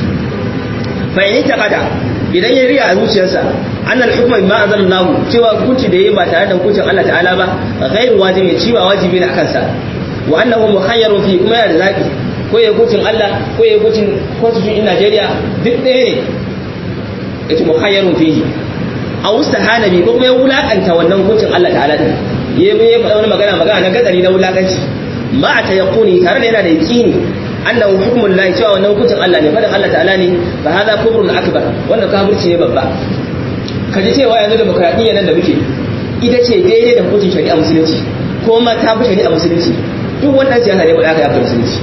fa in taqada idan ya riya a zuciyarsa an al-hukma bima anzalallahu cewa hukunci da yayi ba tare da hukuncin Allah ta'ala ba ghairu wajibi ci ba wajibi ne akan sa wa annahu mukhayyarun fi kuma yana da zaki ko ya hukuncin Allah ko ya hukuncin constitution in Najeriya duk ɗaya ne yace mukhayyarun fihi a ustahana bi ko kuma ya wulakanta wannan hukuncin Allah ta'ala din ya ya faɗa wani magana magana na gadari na wulakanci ma ta yaquni tare da yana da yaqini annahu hukmul lahi cewa wannan hukuncin Allah ne faɗin Allah ta'ala ne fa hadha kufrun akbar wannan kafirci ne babba kaji cewa yanzu demokradiyya nan da muke ita ce daidai da hukuncin shari'a musulunci ko ma ta fi shari'a musulunci duk wannan siyasa ne ba da aka yi musulunci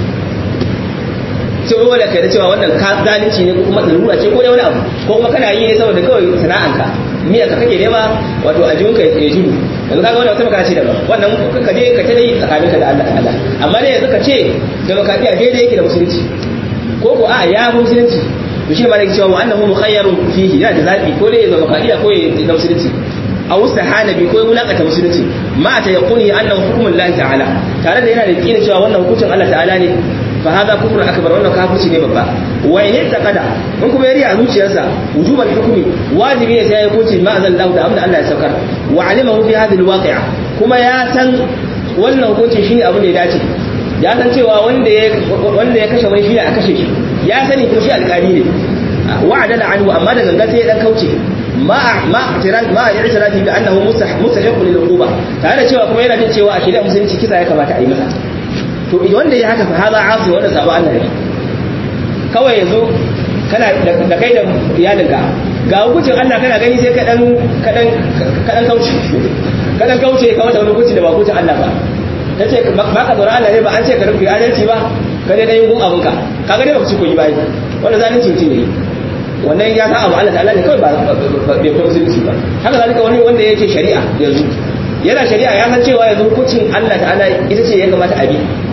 sai wani wanda kai da cewa wannan ka zalunci ne ko kuma lalura ce ko da wani abu ko kuma kana yi ne saboda kawai sana'anka miya ka kake nema wato a jiwonka ya judu yanzu kaga wannan wata magana ce daban wannan ka je ka tare tsakaninka da Allah ta'ala amma ne yanzu ka ce demokradiya daidai yake da musulunci ko ko a ya fi musulunci to shi ma da cewa wa annahu mukhayyarun fihi yana da zabi ko dai ya demokradiya ko ya da musulunci a wasu hanabi ko ya wulakata musulunci ma ta yaquni annahu hukmun Allah ta'ala tare da yana da kina cewa wannan hukuncin Allah ta'ala ne fa hada kufur akbar wannan kafirci ne babba wa in taqada in kuma yari a zuciyarsa wujubal hukmi wajibi ne sai ya hukunci ma azal da abin da Allah ya saukar wa alimahu fi hadhihi alwaqi'a kuma ya san wannan hukuncin shine abin da ya dace ya san cewa wanda ya wanda ya kashe wani shi a kashe shi ya sani kuma shi alƙali ne wa'adala anhu amma da ganga sai ya dan kauce ma ma tiran ma ya itirafi bi annahu mustahiq lil uquba tare da cewa kuma yana jin cewa a shari'a musulunci kisa ya kamata a yi masa to wanda ya haka fa haza asi wanda sabo Allah ne kawai yanzu kana da kai da iyalinka ga hukuncin Allah kana gani sai ka dan ka dan ka dan kauce ka dan kauce ka wata wani hukunci da ba hukuncin Allah ba tace ba ka tsora Allah ne ba an ce ka rufe adalci ba ka dai dan yin abunka kaga dai ba ku ci koyi bai wannan zalunci mutum ne wannan ya sa abu Allah ta'ala ne kawai ba bai kuma musulunci ba haka zalika wani wanda yake shari'a yanzu yana shari'a ya san cewa yanzu hukuncin Allah ta'ala ita ce ya kamata a bi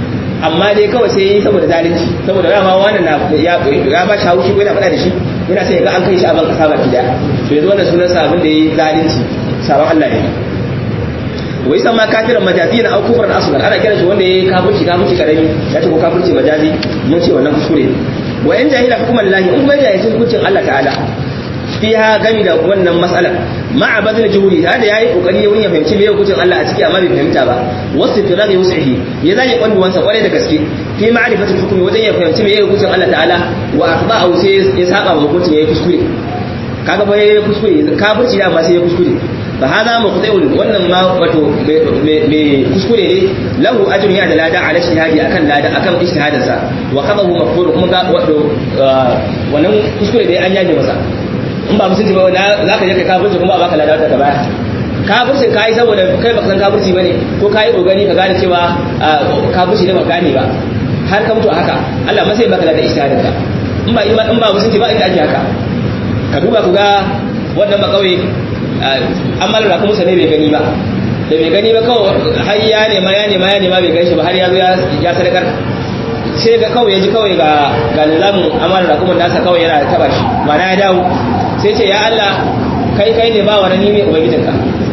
amma dai kawai sai yi saboda zalunci saboda dama wannan na ya ya ba shi haushi ko yana faɗa da shi yana sai ya ga an kai shi a ban kasa baki daya to yanzu wannan sunan sa abin da yayi zalunci sabon Allah ne wai san ma kafiran majazi na au kufran asghar ana kiran shi wanda yayi kafirci kafirci karami ya ce ko kafirci majazi mun ce wannan kuskure wa in jahila hukuman lahi in kuma jahilci hukuncin Allah ta'ala fiha gami da wannan mas'ala ma'a bazil juhuri da da yayi kokari wurin ya fahimci me hukuncin Allah a ciki amma bai fahimta ba wasu tirari wus'ihi ya zage kwanduwansa kwarai da gaske fi ma'rifatul hukmi wajen ya fahimci me hukuncin Allah ta'ala wa akhba'u sai ya saba hukuncin yayi kuskure kaga ba yayi kuskure kafirci da ma sai ya kuskure fa hada muqti'un wannan ma wato me kuskure ne lahu ajrun ya da lada ala shihadi akan lada akan ijtihadin sa wa qadahu maqbul kuma ga wato wannan kuskure da an yaje masa in ba musulunci ba za ka je kai kafirci kuma ba ka lada ta baya kafircin ka yi saboda kai baka san kafirci bane ko ka yi kokari ka gane cewa kafirci ne ba gane ba har ka mutu a haka Allah ma sai baka lada ijtihadin ka in ba in ba musulunci ba inda ake haka ka duba ku ga wannan ba kauye an malala kuma sa ne bai gani ba da bai gani ba kawai har ya nema ya nema ya nema bai gan shi ba har ya zo ya sadakar sai ga kawai ya ji kawai ga ga nizamin amana da kuma nasa kawai yana taba shi mana ya dawo sai ce ya Allah kai kai ne ba wani nime ubangijinka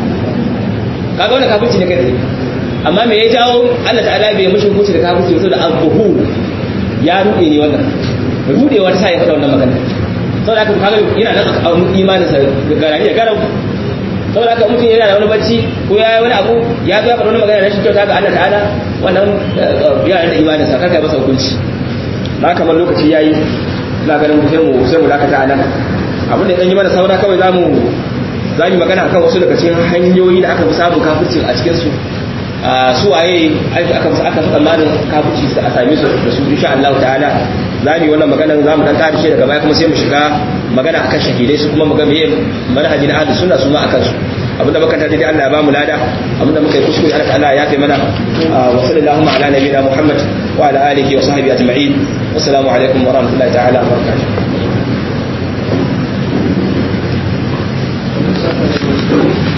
kaga wannan kafirci ne kai amma me ya jawo Allah ta'ala bai mishi hukunci da kafirci saboda al-buhur ya rude ne wannan rudewar sa ya fada wannan magana saboda haka kaga yana nan a imanin sa garani da garau saboda haka mutum yana da wani bacci ko ya yi wani abu ya zo ya faɗa wani magana rashin kyauta ga Allah ta'ala wannan yana da imanin sa kar kai masa hukunci ba kamar lokaci yayi ina ganin sai mu sai mu dakata a nan abin da dan yi mana saura kawai zamu zamu magana akan wasu daga cikin hanyoyi da aka fi samun kafirci a cikin su su waye aka aka fi tsammanin kafirci a same su da su insha Allah ta'ala za mu yi wannan magana za mu dan ƙarshe daga baya kuma sai mu shiga magana akan shahidai su kuma mu ga meye manhaji na ahlus sunna su ma akan su abinda muka tafi Allah ya ba mu lada abinda muka yi kuskure Allah ta'ala ya kai mana wa sallallahu ala nabiyina Muhammad wa ala alihi wa sahbihi ajma'in assalamu alaikum wa rahmatullahi ta'ala wa barakatuh